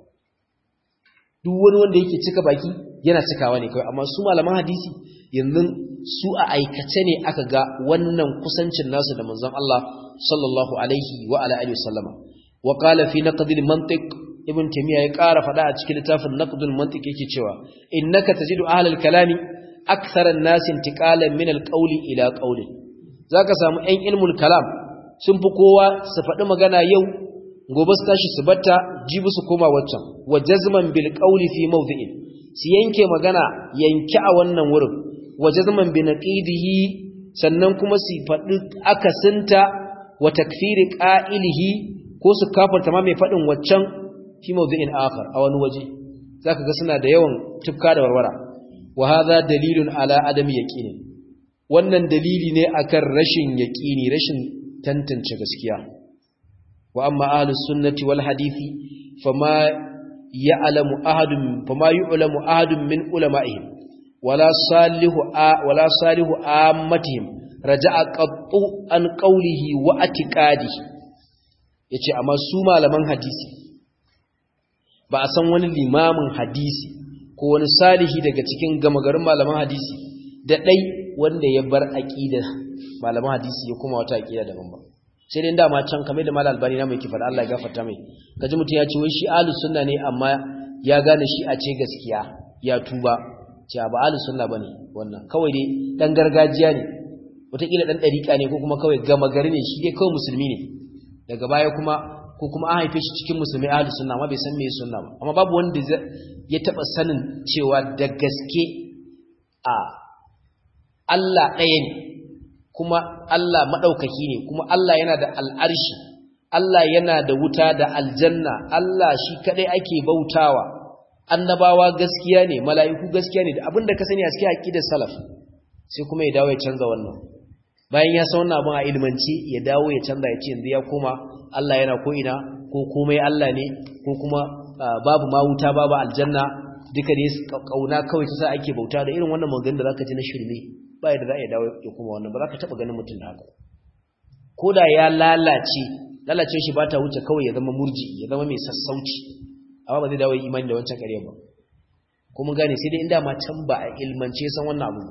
duk wani wanda yake cika baki yana cikawa ne kawai amma su malaman hadisi yanzu su a aikace ne aka ga wannan kusancin nasu da manzan Allah sallallahu alaihi wa ala alihi wasallama wa qala fi naqd al-mantiq ibn taymiya ya ƙara faɗa a cikin littafin naqdul mantiq yake cewa innaka tajidu ahlal kalami akthara an-nas intiqalan min al-qawli ila qawli zaka samu ɗan ilmul kalam sun fi kowa su faɗi magana yau gobe su tashi su batta jibi su koma waccan wa jazman bil qawli fi mawdi'in su yanke magana yanke a wannan wurin wa jazman bi naqidihi sannan kuma su faɗi akasinta wa takfiri qa'ilihi ko su kafarta ma mai faɗin waccan fi mawdu'in akhar a wani waje zaka ga suna da yawan tufka da warwara wa hadha dalilun ala adami yaqini wannan dalili ne akan rashin yaqini rashin tantance gaskiya wa amma ahlus sunnati wal hadisi fama ya'lamu ahadun fama yu'lamu ahadun min ulama'ihim wala salihu wala salihu ammatihim raja'a qattu an qawlihi wa atiqadihi yace amma su malaman hadisi ba a san wani limamin hadisi ko wani salihi daga cikin gamagarin malaman hadisi da ɗai wanda ya bar aƙida malaman hadisi ya kuma wata aƙida daban ba sai dai dama can kamar da malal albani na mai kifar Allah ya gafarta mai kaji mutum ya ce wai shi ahlus sunna ne amma ya gane shi a ce gaskiya ya tuba ce ba ahlus sunna bane wannan kawai dai dan gargajiya ne wataƙila dan ɗariƙa ne ko kuma kawai gama gari ne shi dai kawai musulmi ne daga baya kuma ko kuma an haife shi cikin musulmi ahli sunna amma bai san me sunna ba amma babu wanda ya taba sanin cewa da gaske a Allah ɗaya ne kuma Allah madaukaki ne kuma Allah yana da al'arshi Allah yana da wuta da aljanna Allah shi kadai ake bautawa annabawa gaskiya ne mala'iku gaskiya ne da abinda ka sani a cikin aqidar salaf sai kuma ya dawo ya canza wannan bayan ya san wannan abin a ilmanci ya dawo ya canza ya ce yanzu ya koma Allah yana ko ina ko komai Allah ne ko kuma babu ma wuta babu aljanna duka ne kauna kawai ta sa ake bauta da irin wannan maganganun da zaka ji na shirme ba yadda za a dawo ya kuma wannan ba za ka taba ganin mutum da haka ko da ya lalace lalace shi ba ta wuce kawai ya zama murji ya zama mai sassauci amma ba zai dawo imani da wancan ƙarya ba ko mun gane sai dai inda ma can ba a ilmance san wannan abu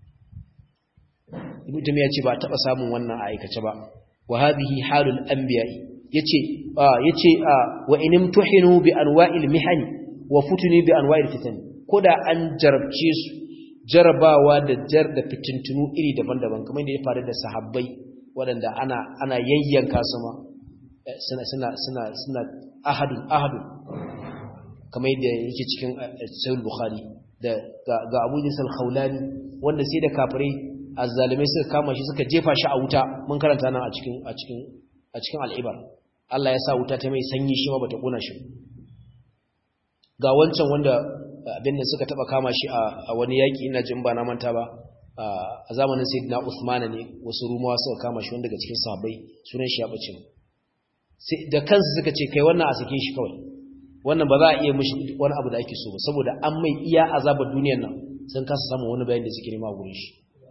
ibn ya ce ba taba samun wannan a aikace ba wa hadhihi halul anbiya'i yace yace wa in tuhinu bi anwa'il mihani wa futuni bi anwa'il fitan koda an jarabce su jarabawa da jar da fitintunu iri daban-daban kamar da ya faru da sahabbai waɗanda ana ana yayyanka su ma suna suna suna suna ahadu ahadu kamar yadda yake cikin sahih bukhari da ga Abu Jisal Khawlani wanda sai da kafirai azzalimai suka kama shi suka jefa shi a wuta mun karanta nan a cikin a cikin a cikin al'ibar Allah ya sa wuta ta mai sanyi shi ma bata kona shi ga wancan wanda abin da suka taba kama shi a wani yaki ina jin ba na manta ba a zamanin sayyidina Uthman ne wasu rumawa suka kama shi wanda daga cikin sahabbai sunan shi ya bace sai da kansu suka ce kai wannan a sake shi kawai wannan ba za a iya mishi wani abu da ake so ba saboda an mai iya azabar duniyar nan sun kasa samun wani bayani da suke nema a gurin shi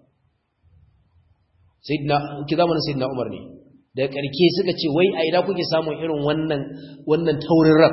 sayyidina ki zamanin sayyidina Umar ne da karke suka ce wai a ina kuke samun irin wannan wannan taurin ran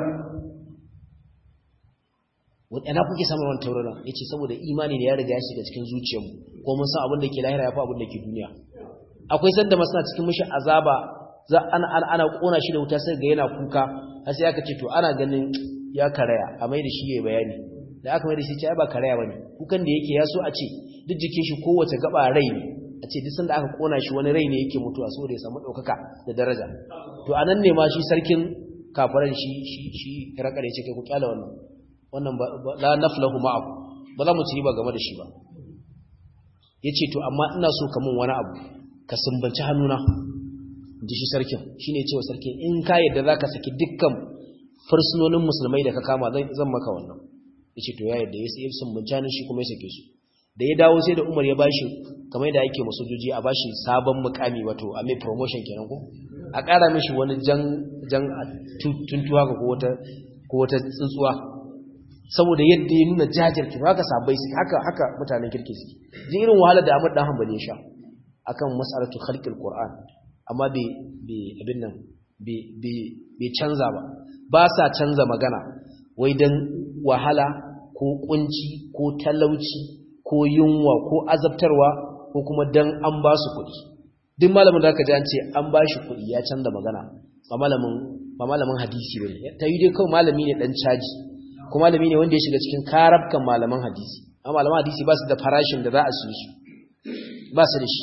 wadana kuke samun wannan taurin ran yace saboda imani ne ya riga ya shiga cikin zuciyarmu ko mun san abin da ke lahira yafi abin da ke duniya akwai sanda masana cikin mishi azaba za ana ana kona shi da wuta sai ga yana kuka har sai aka ce to ana ganin ya karaya a mai da shi yayi bayani da aka mai da shi ce ai ba karaya bane kukan da yake ya so a ce duk jikin shi kowace gaba rai ne a ce duk sanda aka kona shi wani rai ne yake mutuwa saboda ya samu ɗaukaka da daraja to a nan ne ma shi sarkin kafaran shi shi shi rakar ya ce kai ku kyala wannan wannan la naflahu ma'aku ba za mu ci ba game da shi ba yace to amma ina so ka mun wani abu ka sumbanci hannuna ji shi sarkin shine cewa sarkin in ka yadda zaka saki dukkan fursunonin musulmai da ka kama zan maka wannan yace to ya yadda ya sai sun buncanin shi kuma ya sake su da ya dawo sai da Umar ya bashi kamar da yake masojoji a bashi sabon mukami wato a mai promotion kenan ko a ƙara mishi wani jan jan tuntuwa ko wata ko wata tsuntsuwa saboda yadda ya nuna jajirki haka sabai su haka haka mutanen kirki su ji irin wahalar da Ahmad dan Hanbali ya sha akan mas'alatu khalqil Qur'an amma bai bai abin nan bai bai canza ba ba sa canza magana wai dan wahala ko kunci ko talauci ko yunwa ko azabtarwa ko kuma dan an ba su kuɗi duk malamin da aka ji an ce an ba shi kuɗi ya canza magana ba malamin ba malamin hadisi bane ta yi dai kawai malami ne dan caji ko malami ne wanda ya shiga cikin karabkan malaman hadisi amma malaman hadisi ba su da farashin da za a siye su ba su da shi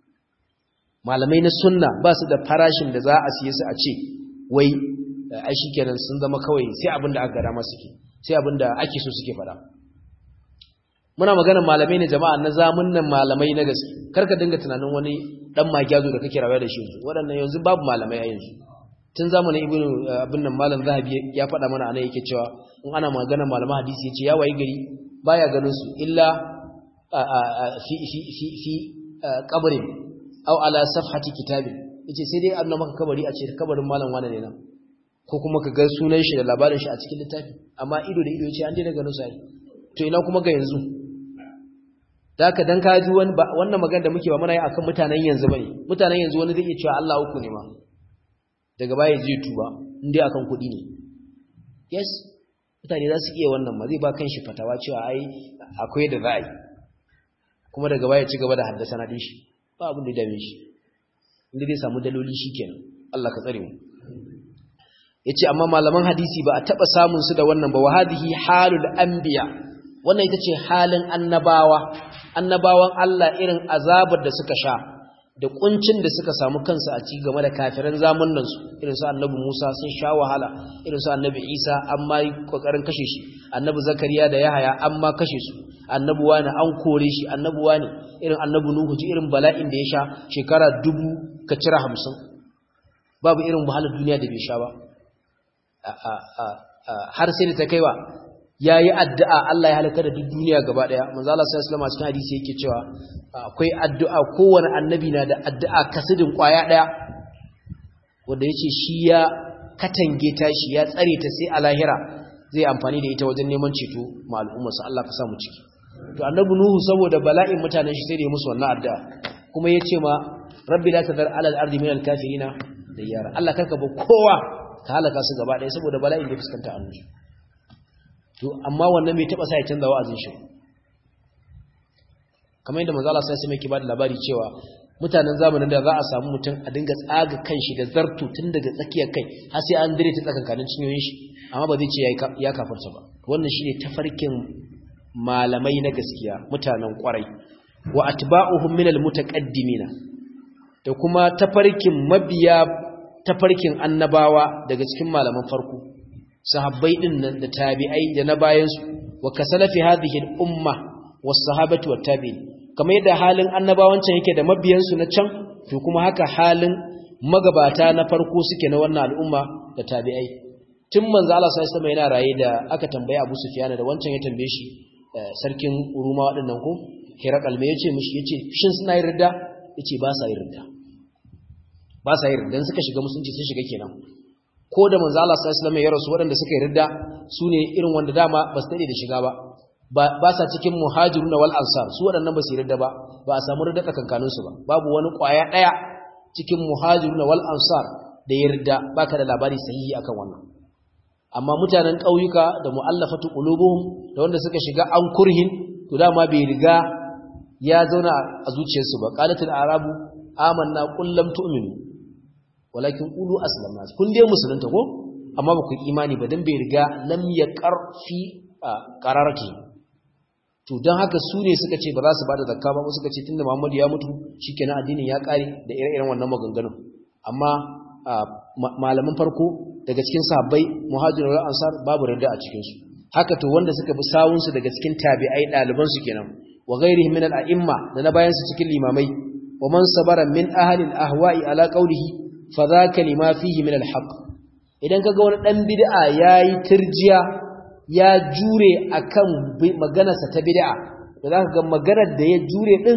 malamai na sunna ba su da farashin da za a siye su a ce wai ai shikenan sun zama kawai sai abin da aka gada masu ke sai abin da ake so suke faɗa muna maganar malamai ne jama'a na zamunan malamai na gaske karka dinga tunanin wani dan magyazo da kake rawa da shi yanzu waɗannan yanzu babu malamai a yanzu tun zamanin ibnu abin nan malam zahabi ya faɗa mana anan yake cewa in ana maganar malaman hadisi yace ya wayi gari baya ganin su illa fi fi fi fi qabrin aw ala safhati kitabin yace sai dai annabi maka kabari a ce kabarin malam wani ne nan ko kuma ka ga sunan shi da labarin shi a cikin littafi amma ido da ido yace an daina ganin su ai to ina kuma ga yanzu da haka dan ka ji wannan magana da muke ba muna yi akan mutanen yanzu bane mutanen yanzu wani zai iya cewa Allah uku ne ma daga baya zai tuba indai akan kuɗi ne yes mutane za su iya wannan ma zai ba kan shi fatawa cewa ai akwai da za a yi kuma daga baya ci gaba da haddasa na din shi ba abin da dame shi inda zai samu daloli shikenan Allah ka tsare mu yace amma malaman hadisi ba a taba samun su da wannan ba wa hadhihi halul anbiya wannan ita ce halin annabawa annabawan Allah irin azabar da suka sha da kuncin da suka samu kansu a ci game da kafiran zamanin su irin su annabi Musa sun sha wahala irin su annabi Isa amma yi kokarin kashe shi annabi Zakariya da Yahaya amma kashe su annabi wani an kore shi annabi wani irin annabi Nuhu ji irin bala'in da ya sha shekara dubu ka cira hamsin babu irin wahalar duniya da bai sha ba har sai da ta kaiwa yayi addu'a Allah ya halaka da duk duniya gaba daya manzo Allah sallallahu alaihi cikin hadisi yake cewa akwai addu'a kowanne annabi na da addu'a kasidin kwaya daya wanda yace shi ya katange ta shi ya tsare ta sai a lahira zai amfani da ita wajen neman ceto ma al'umma sa Allah ka samu ciki to annabi nuhu saboda bala'in mutanen shi sai da ya musu wannan addu'a kuma yace ma rabbi la tadar ala al-ardi min al-kafirina diyara Allah karka ba kowa ka halaka su gaba daya saboda bala'in da ya fuskanta annabi to amma wannan bai taba sa ya canza wa'azin shi kamar yadda manzo Allah sai sai mai bada labari cewa mutanen zamanin da za a samu mutum a dinga tsaga kanshi da zartu tun daga tsakiyar kai har sai an dire ta tsakankanin cinyoyin shi amma ba zai ce ya kafarta ba wannan shine tafarkin malamai na gaskiya mutanen kwarai wa atba'uhum minal mutaqaddimina da kuma tafarkin mabiya tafarkin annabawa daga cikin malaman farko sahabbai din nan da tabi'ai da na bayansu wa kasalafi hadhihi al-umma was-sahabati wat-tabi'in kamar yadda halin annabawancin yake da mabiyansu na can to kuma haka halin magabata na farko suke na wannan al'umma da tabi'ai tun manzo Allah sallallahu alaihi wasallam yana raye da aka tambaye Abu Sufyan da wancan ya tambaye shi sarkin Uruma waɗannan ko Hirakal me yace mishi yace shin suna yin ridda yace ba sa yin ridda ba sa yin ridda dan suka shiga musulunci sun shiga kenan ko da manzo Allah sallallahu alaihi wasallam ya rasu waɗanda suka yi ridda sune irin wanda dama ba su dade da shiga ba ba sa cikin muhajiruna wal ansar su waɗannan ba su yi ridda ba ba a samu ridda tsakankanin su ba babu wani ƙwaya ɗaya cikin muhajiruna wal ansar da ya ridda baka da labari sahihi akan wannan amma mutanen ƙauyuka da mu'allafatu qulubuhum da wanda suka shiga an kurhin to dama bai riga ya zauna a zuciyarsu ba qalatul arabu amanna qul lam tu'minu walakin qulu aslamna kun dai musulunta ko amma ba ku imani ba dan bai riga lam yaqar fi qararati to dan haka su ne suka ce ba za su bada zakka ba suka ce tunda Muhammadu ya mutu shikenan addinin ya kare da ire-iren wannan maganganun amma malaman farko daga cikin sahabbai muhajirun wal ansar babu rida a cikin su haka to wanda suka bi sawun su daga cikin tabi'ai daliban su kenan wa ghairihim min al-a'imma da na bayan su cikin limamai wa man sabara min ahli al-ahwa'i ala qawlihi fa dhaka lima fihi min al-haqq idan kaga wani dan bid'a yayi tirjiya ya jure akan maganarsa ta bid'a da zaka ga maganar da ya jure din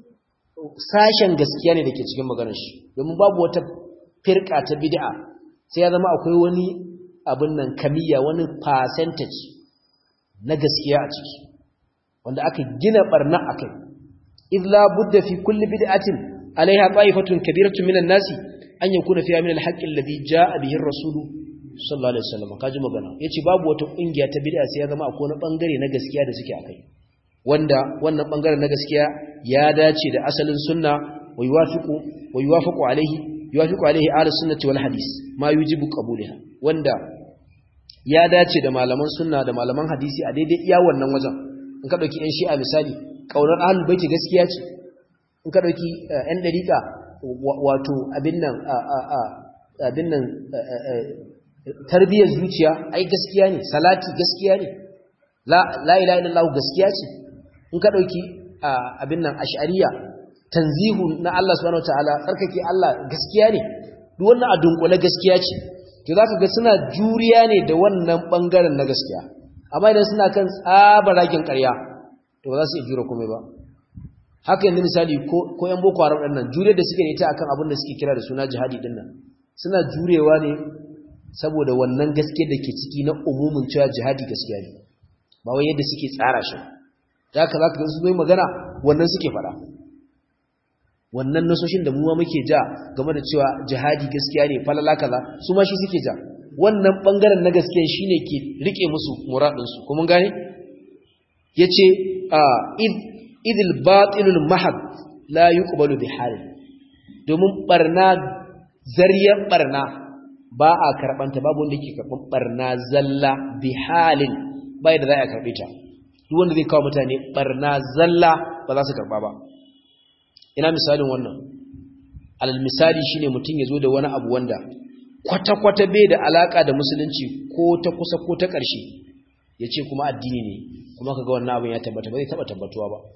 sashen gaskiya ne dake cikin maganar shi domin babu wata firka ta bid'a sai ya zama akwai wani abin nan kamiya wani percentage na gaskiya a ciki wanda aka gina barna akai idh la budda fi kulli bid'atin alaiha ta'ifatun kabiratun minan nasi an yakuna fiha min al-haqqi alladhi jaa bihi ar-rasul sallallahu alaihi wasallam kaji magana yace babu wata kungiya ta bid'a sai ya zama akwai wani bangare na gaskiya da suke akai wanda wannan bangaren na gaskiya ya dace da asalin sunna wa yuwafiqu wa yuwafiqu alaihi yuwafiqu alaihi ahlus sunnati wal hadis ma yujibu qabulaha wanda ya dace da malaman sunna da malaman hadisi a daidai iya wannan wajen in ka dauki yan shi'a misali kaunar ahlul baiti gaskiya ce in ka dauki yan dariqa wato abin nan abin nan tarbiyyar zuciya ai gaskiya ne salati gaskiya ne la la ilaha illallah gaskiya ce in ka dauki abin nan ash'ariya tanzihu na Allah subhanahu wataala tsarkake Allah gaskiya ne duk wannan a dunkule gaskiya ce to zaka ga suna juriya ne da wannan bangaren na gaskiya amma idan suna kan tsabaragen ƙarya to ba za su iya jura komai ba haka yanzu misali ko ko yan boko haram din nan juriyar da suke da ita akan abin da suke kira da suna jihadi din nan suna jurewa ne saboda wannan gaske da ke ciki na umumin cewa jihadi gaskiya ne ba wai yadda suke tsara shi da haka za ka gan su zai magana wannan suke faɗa wannan nasoshin da muwa muke ja game da cewa jihadi gaskiya ne falala kaza su ma shi suke ja wannan bangaren na gaskiya shine ke rike musu muradinsu kuma gane yace a idil batilul mahad la yuqbalu bi halin domin barna zariyar barna ba a karbanta babu wanda yake karban barna zalla bi halin bai da za a karbe ta duk wanda zai kawo mutane barna zalla ba za su karba ba ina misalin wannan alal misali shine mutum ya zo da wani abu wanda kwata-kwata bai da alaka da musulunci ko ta kusa ko ta ƙarshe ya ce kuma addini ne kuma kaga wannan abin ya tabbata ba zai taba tabbatuwa ba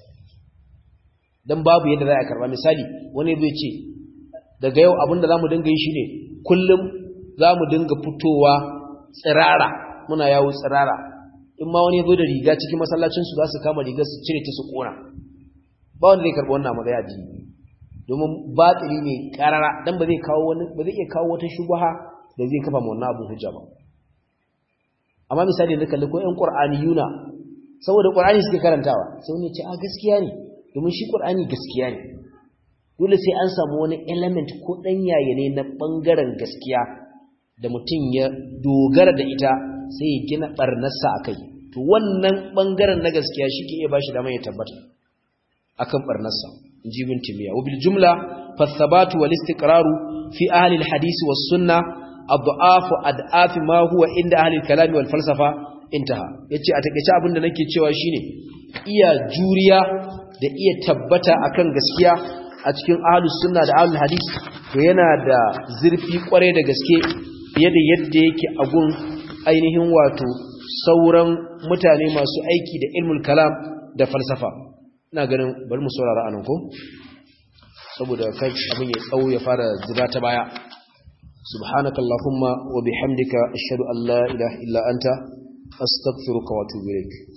dan babu yadda za a karba misali wani zai ce daga yau abinda zamu dinga yi shine kullum zamu dinga fitowa tsirara muna yawo tsirara in ma wani yazo da riga cikin masallacin su za su kama rigar su cire ta su kona ba wanda zai karba wannan magana addini domin batili ne karara dan ba zai kawo wani ba zai iya kawo wata shubha da zai kafa wannan abu hujja ba amma misali da kalli ko ƴan qur'aniyuna saboda qur'ani suke karantawa sai wani ya ce a gaskiya ne domin shi qur'ani gaskiya ne dole sai an samu wani element ko dan yaye ne na bangaren gaskiya da mutum ya dogara da ita sai ya gina barnarsa akai to wannan bangaren na gaskiya shi ke iya bashi dama ya tabbata akan barnarsa inji bin timiya wa bil jumla fa thabatu wal istiqraru fi ahli al hadith was sunnah adhafu ad'afi ma huwa inda ahli al kalam wal falsafa intaha yace a takeice abinda nake cewa shine iya juriya da iya tabbata akan gaskiya a cikin ahlus sunna da ahlul hadith to yana da zurfi kware da gaske fiye da yadda yake a gun ainihin wato sauran mutane masu aiki da ilmul kalam da falsafa ina ganin bari mu saurara anan ko saboda kai abin ya tsawo ya fara zuba ta baya subhanakallahumma wa bihamdika ashhadu an la ilaha illa anta astaghfiruka wa atubu ilaik